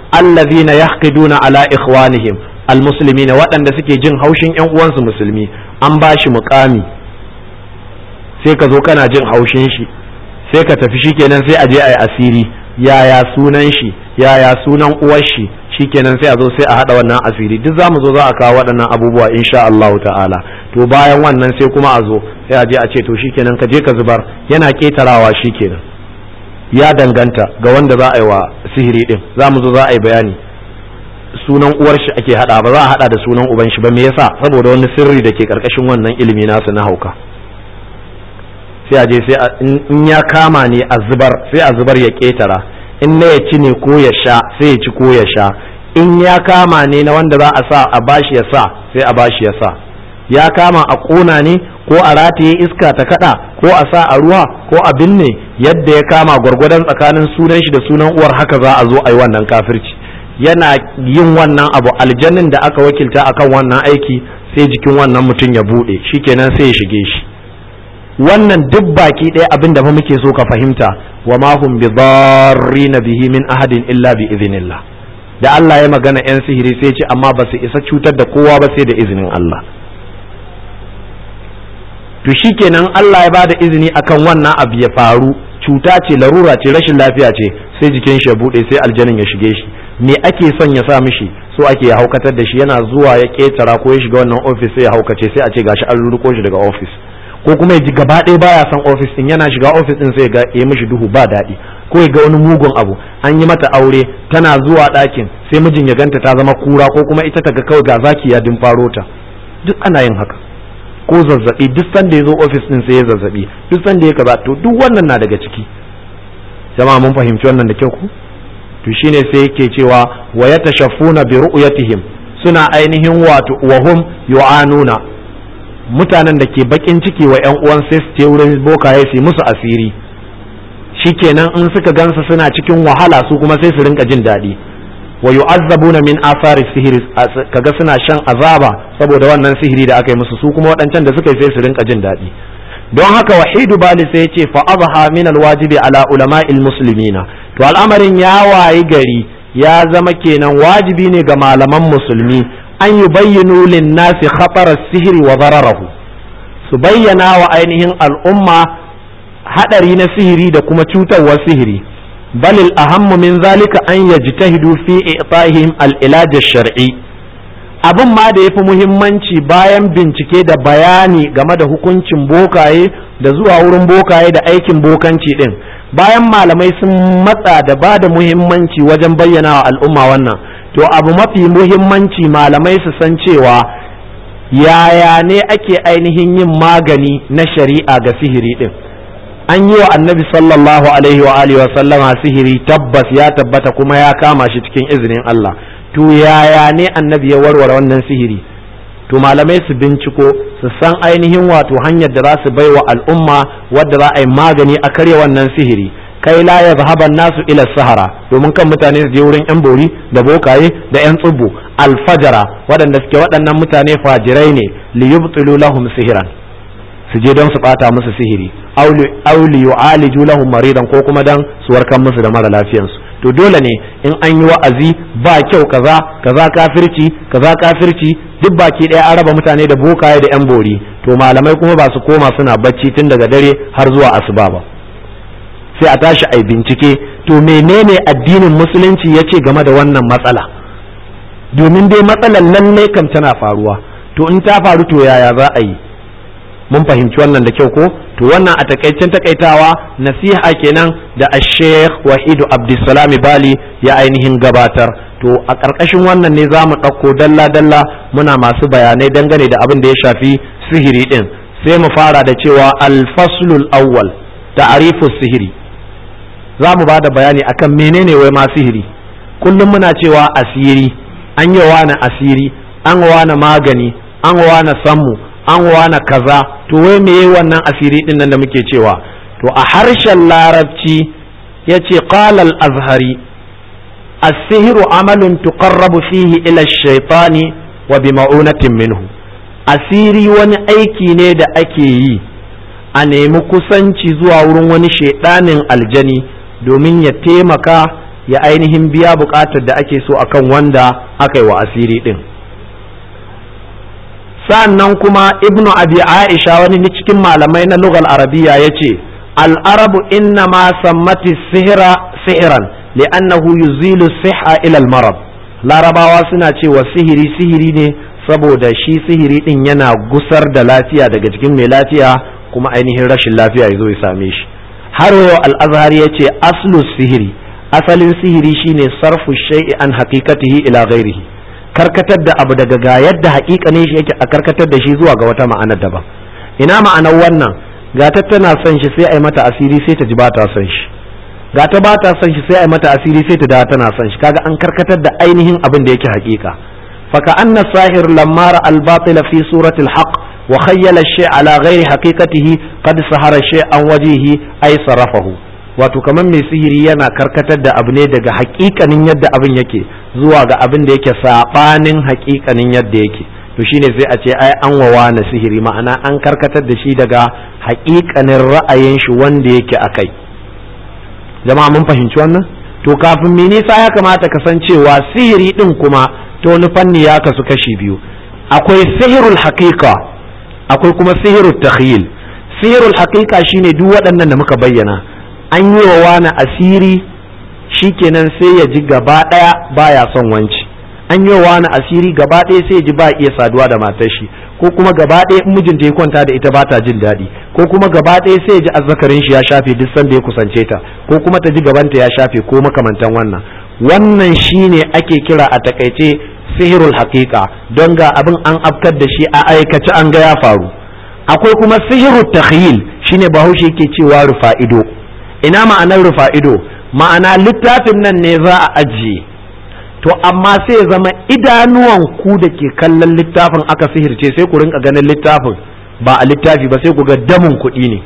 allazina yahqiduna ala ikhwanihim almuslimina waɗanda suke jin haushin ƴan uwansu musulmi an ba shi muƙami sai ka zo kana jin haushin shi sai ka tafi shikenan sai a je a yi asiri yaya sunan shi yaya sunan uwar shi shikenan sai a zo sai a hada wannan asiri duk zamu zo za a kawo waɗannan abubuwa insha Allah ta'ala to bayan wannan sai kuma a zo sai a je a ce to shikenan ka je ka zubar yana ketarawa shikenan ya danganta ga wanda za a yi wa sihiri din zamu zo za a yi bayani sunan uwar shi ake hada ba za a hada da sunan uban shi ba me yasa saboda wani sirri da ke karkashin wannan ilimi nasu na hauka sai a je sai in ya kama ne a zubar sai a zubar ya ketara in na ya ci ne ko ya sha sai ya ci ko ya sha in ya kama ne na wanda za a sa a bashi ya sa sai a bashi ya sa ya kama a ƙona ne ko a rataye iska ta kada ko a sa a ruwa ko a binne yadda ya kama gwargwadon tsakanin sunan shi da sunan uwar haka za a zo a yi wannan kafirci yana yin wannan abu aljannin da aka wakilta akan wannan aiki sai jikin wannan mutum ya buɗe shikenan sai ya shige shi wannan duk baki ɗaya abin da fa muke so ka fahimta wa ma hum bi na bihi min ahadin illa bi idhnillah da Allah ya magana yan sihiri sai ce amma ba su isa cutar da kowa ba sai da izinin Allah to shikenan Allah ya bada izini akan wannan abu ya faru cuta ce larura ce rashin lafiya ce sai jikin shi ya bude sai aljanin ya shige shi me ake son ya sa mishi so ake ya haukatar da shi yana zuwa ya ketara ko ya shiga wannan office sai ya haukace sai a ce gashi an ruruko shi daga office ko kuma ya ji gaba ɗaya baya son ofis din yana shiga ofis din sai ga ya mishi duhu ba daɗi ko ya ga wani mugun abu an yi mata aure tana zuwa ɗakin sai mijin ya ganta ta zama kura ko kuma ita ta ga kawai ga zaki ya faro ta duk ana yin haka ko zazzabi duk sanda ya zo ofis din sai ya zazzabi duk sanda ya kaza to duk wannan na daga ciki jama'a mun fahimci wannan da kyau ku to shine sai yake cewa wa yatashaffuna bi ru'yatihim suna ainihin wato wahum yu'anuna mutanen da ke bakin ciki wa yan uwan sai su je wurin bokaye su musu asiri shikenan in suka gansa suna cikin wahala su kuma sai su rinka jin daɗi wa yu'azzabuna min athari sihiri kaga suna shan azaba saboda wannan sihiri da aka yi musu su kuma waɗancan da suka yi sai su rinka jin daɗi don haka wahidu bali sai yace fa azha min alwajibi ala ulama'il muslimina to al'amarin ya wayi gari ya zama kenan wajibi ne ga malaman musulmi an yi bayyano linnasi khatara sihiri wa zararahu su bayyana wa ainihin al'umma hadari na sihiri da kuma cutarwar sihiri balil ahammu min zalika an yajtahidu fi i'tahim al-ilaj shar'i abin ma da yafi muhimmanci bayan bincike da bayani game da hukuncin bokaye da zuwa wurin bokaye da aikin bokanci din bayan malamai sun matsa da ba da muhimmanci wajen bayyana wa al'umma wannan to abu mafi muhimmanci malamai su san cewa yaya ne ake ainihin yin magani na shari'a ga sihiri din an yi wa annabi sallallahu alaihi wa alihi wa sallama sihiri tabbas ya tabbata kuma ya kama shi cikin izinin Allah to yaya ne annabi ya warware wannan sihiri to malamai su binciko su san ainihin wato hanyar da za su bai wa al'umma wadda za a yi magani a karya wannan sihiri kai la ya zahaban nasu ila sahara domin kan mutane su je wurin yan bori da bokaye da yan tsubu alfajara waɗanda suke waɗannan mutane fajirai ne li yubtilu lahum sihiran su je don su bata musu sihiri aw li yu'aliju lahum maridan ko kuma dan su warkar musu da mara lafiyansu to dole ne in an yi wa'azi ba kyau kaza kaza kafirci kaza kafirci duk baki ɗaya an raba mutane da bokaye da yan bori to malamai kuma ba su koma suna bacci tun daga dare har zuwa asuba ba sai a tashi a bincike to menene addinin musulunci ya ce game da wannan matsala domin dai matsalar lallai kam tana faruwa to in ta faru to yaya za a yi mun fahimci wannan da kyau ko to wannan a takaicen takaitawa nasiha kenan da sheikh wahidu abdulsalami bali ya ainihin gabatar to a ƙarƙashin wannan ne za mu ɗauko dalla-dalla muna masu bayanai dangane da abin da ya shafi sihiri ɗin sai mu fara da cewa alfaslul awwal ta'rifus sihiri za mu ba da bayani akan menene wai ma sihiri kullum muna cewa asiri an yi wani asiri an wani magani an wani sammu an wani kaza to wai me wannan asiri din nan da muke cewa to a harshen larabci ya ce qalal azhari asihiru amalun tuqarrabu fihi ila shaitani wa bi ma'unatin minhu asiri wani aiki ne da ake yi a nemi kusanci zuwa wurin wani shaidanin aljani domin ya taimaka ya ainihin biya buƙatar da ake so akan wanda aka yi wa asiri din sannan kuma ibnu abi aisha wani cikin malamai na lugal arabiya ya ce al'arabu inna ma sammati sihira sihiran li'annahu yuzilu siha ilal marab larabawa suna cewa sihiri sihiri ne saboda shi sihiri din yana gusar da lafiya daga jikin mai lafiya kuma ainihin rashin lafiya ya zo ya same shi har yau al'azhar ya ce aslu sihiri asalin sihiri shine sarfu shay'i an haqiqatihi ila ghairihi karkatar da abu daga ga yadda haƙiƙanin shi yake a karkatar da shi zuwa ga wata ma'ana daban ina ma'anar wannan ga ta tana son shi sai a yi mata asiri sai ta ji ba ta son shi ga ta ba ta son shi sai a yi mata asiri sai ta da tana son shi kaga an karkatar da ainihin abin da yake haƙiƙa faka anna sahir lamma ra al batil fi surati al haqq wa khayyala shay ala ghairi haqiqatihi qad sahara shay an wajihi ay sarafahu wato kamar mai sihiri yana karkatar da abu ne daga haƙiƙanin yadda abin yake zuwa ga abin da yake sabanin haƙiƙanin yadda yake to shine sai a ce ai an wawa na sihiri ma'ana an karkatar da shi daga haƙiƙanin ra'ayin shi wanda yake akai jama'a mun fahimci wannan to kafin me nisa ya kamata ka san cewa sihiri din kuma to wani fanni ya kasu kashi biyu akwai sihirul haqiqa akwai kuma sihirul takhyil sihirul haqiqa shine duk waɗannan da muka bayyana an yi wa wani asiri shikenan sai ya ji gaba ɗaya baya son wanci an yi wa wani asiri gaba ɗaya sai ya ji ba iya saduwa da matar shi ko kuma gaba ɗaya in mijinta ya kwanta da ita ba ta jin daɗi ko kuma gaba ɗaya sai ya ji azzakarin shi ya shafe duk sanda ya kusance ta ko kuma ta ji gabanta ya shafe ko makamantan wannan wannan shine ake kira a takaice sihirul haqiqa don ga abin an afkar da shi a aikace an ga ya faru akwai kuma sihirul takhyil shine bahaushe yake cewa rufa ido ina ma'anar rufa ido ma'ana littafin nan ne za a ajiye to amma sai ya zama idanuwan ku da ke kallon littafin aka sihirce sai ku rinka ganin littafin ba a littafi ba sai ku ga damun kuɗi ne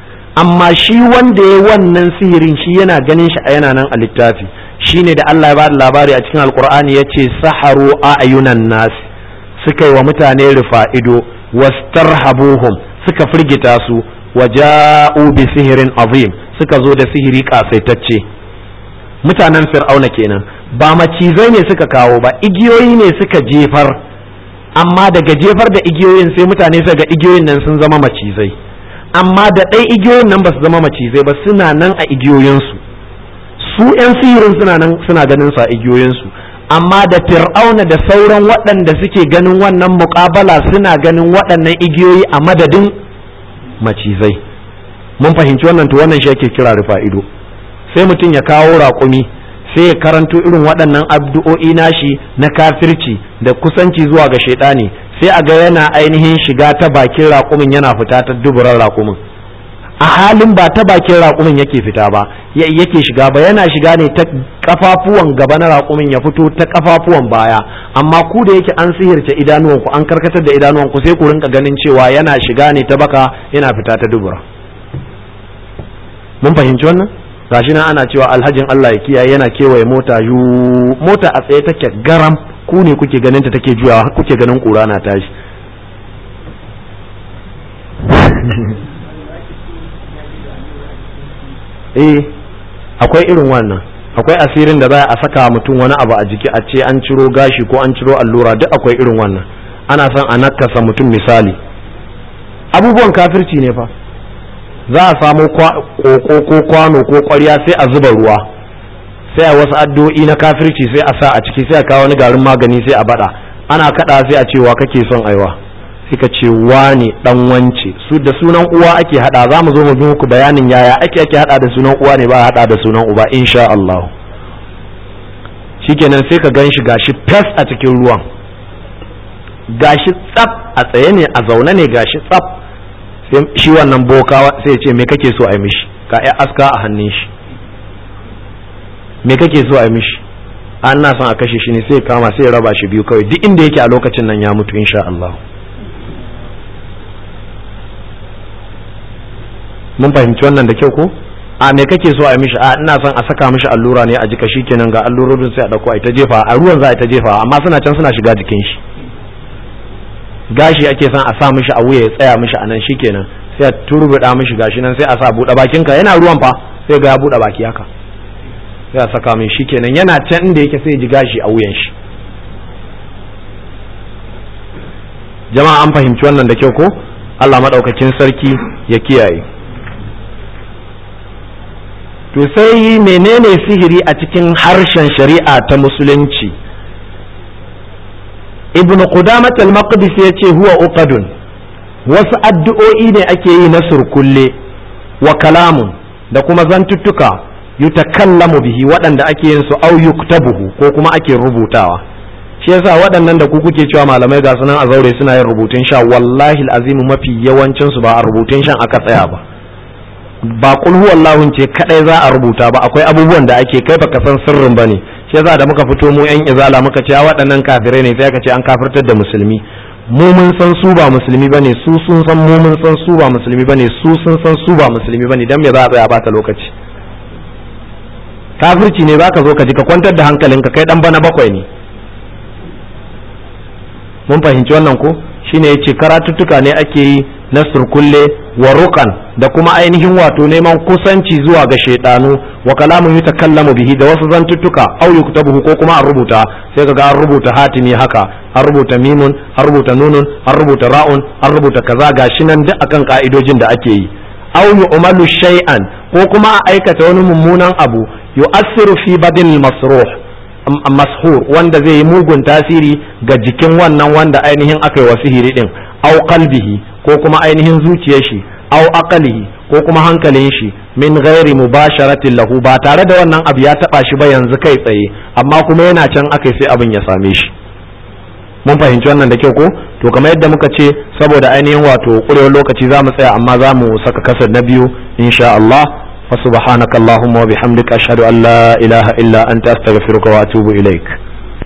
amma shi wanda ya wannan sihirin shi yana ganin shi a yana nan a littafi shine da Allah ya ba da labari a cikin alkur'ani ya ce saharu a ayunan nasi suka yi wa mutane rufa ido wastarhabuhum suka firgita su waja'u bi sihirin azim suka zo da sihiri kasaitacce mutanen fir'auna kenan ba macizai ne suka kawo ba igiyoyi ne suka jefar amma daga jefar da igiyoyin sai mutane suka ga igiyoyin nan sun zama macizai amma da ɗai igiyoyin nan ba su zama macizai ba suna nan a igiyoyinsu su 'yan sihirin suna nan suna ganin su a igiyoyinsu amma da fir'auna da sauran waɗanda suke ganin wannan muƙabala suna ganin waɗannan igiyoyi a madadin macizai mun fahimci wannan to wannan shi ake kira rufa ido sai mutum ya kawo raƙumi sai ya karanto irin waɗannan abdu'o'i nashi na kafirci da kusanci zuwa ga shaidani sai a ga yana ainihin shiga ta bakin raƙumin yana fita ta duburan raƙumin a halin ba ta bakin raƙumin yake fita ba yake shiga ba yana shiga ne ta kafafuwan gaba na raƙumin ya fito ta kafafuwan baya amma ku da yake an sihirce idanuwanku an karkatar da idanuwanku sai ku rinka ganin cewa yana shiga ne ta baka yana fita ta dubura mun fahimci wannan gashi nan ana cewa alhajin Allah ya kiyaye yana kewaye mota yu mota a tsaye take garam ku ne kuke ganin ta take juyawa kuke ganin kura na tashi eh akwai irin wannan akwai asirin da za a saka mutum wani abu a jiki a ce an ciro gashi ko an ciro allura duk akwai irin wannan ana son a nakasa mutum misali abubuwan kafirci ne fa za a samu koko ko kwano ko kwarya sai a zuba ruwa sai a wasu addu'o'i na kafirci sai a sa a ciki sai a kawo wani garin magani sai a bada ana kada sai a cewa kake son aiwa sai ka ce wane dan wance su da sunan uwa ake hada za mu zo mu bi muku bayanin yaya ake ake hada da sunan uwa ne ba hada da sunan uba insha Allah shikenan sai ka gan shi gashi fes a cikin ruwan gashi tsaf a tsaye ne a zaune ne gashi tsaf sai shi wannan boka sai ya ce me kake so a yi mishi ka ya aska a hannun shi me kake so a yi mishi an na son a kashe shi ne sai kama sai ya raba shi biyu kawai duk inda yake a lokacin nan ya mutu insha Allah mun fahimci wannan da kyau ko a me kake so a yi mishi a ina son a saka mishi allura ne a jika shi kenan ga allurorin sai a dauko a ta jefa a ruwan za a ta jefa amma suna can suna shiga jikin shi gashi ake son a sa mishi a wuya ya tsaya mishi a nan shikenan sai a turbuda mishi gashi nan sai a sa buɗe bakinka yana ruwan fa sai ga ya buɗe baki haka sai a saka min shikenan yana can inda yake sai ji gashi a wuyan shi jama'a an fahimci wannan da kyau ko Allah maɗaukakin sarki ya kiyaye to sai menene sihiri a cikin harshen shari'a ta musulunci ibn qudamah al-maqdis ya ce huwa uqadun wasu addu'o'i ne ake yi na surkulle wa kalamun da kuma zantuttuka yutakallamu bihi waɗanda ake yin su au yuktabuhu ko kuma ake rubutawa shi yasa waɗannan da ku kuke cewa malamai ga sunan a zaure suna yin rubutun sha wallahi azimu mafi yawancin su ba a rubutun shan aka tsaya ba ba kul huwallahu ce kadai za a rubuta ba akwai abubuwan da ake kai baka san sirrin bane shi yasa da muka fito mu yan izala muka ce waɗannan kafirai ne sai aka ce an kafirtar da musulmi mu mun san su ba musulmi bane su sun san mu mun san su ba musulmi bane su sun san su ba musulmi bane dan me za a tsaya bata lokaci kafirci ne zaka zo ka ji ka kwantar da hankalinka kai dan bana bakwai ne mun fahimci wannan ko shine yace karatuttuka ne ake yi na surkulle wa rukan da kuma ainihin wato neman kusanci zuwa ga shaidanu wa kalamun yutakallamu bihi da wasu zantuttuka au yuktabuhu ko kuma an rubuta sai kaga an rubuta hatimi haka an rubuta mimun an rubuta nunun an rubuta ra'un an rubuta kaza gashi nan duk akan ka'idojin da ake yi au yu'malu shay'an ko kuma a aikata wani mummunan abu yu'assiru fi badil masruh mashur wanda zai yi mugun tasiri ga jikin wannan wanda ainihin aka yi wa sihiri din au qalbihi ko kuma ainihin zuciyar shi au aqalihi ko kuma hankalin shi min ghairi mubasharatin lahu ba tare da wannan abu ya taba shi ba yanzu kai tsaye amma kuma yana can aka sai abin ya same shi mun fahimci wannan da kyau ko to kamar yadda muka ce saboda ainihin wato kurewar lokaci za mu tsaya amma za mu saka kasar na biyu insha Allah فسبحانك اللهم وبحمدك أشهد أن لا إله إلا أنت أستغفرك وأتوب إليك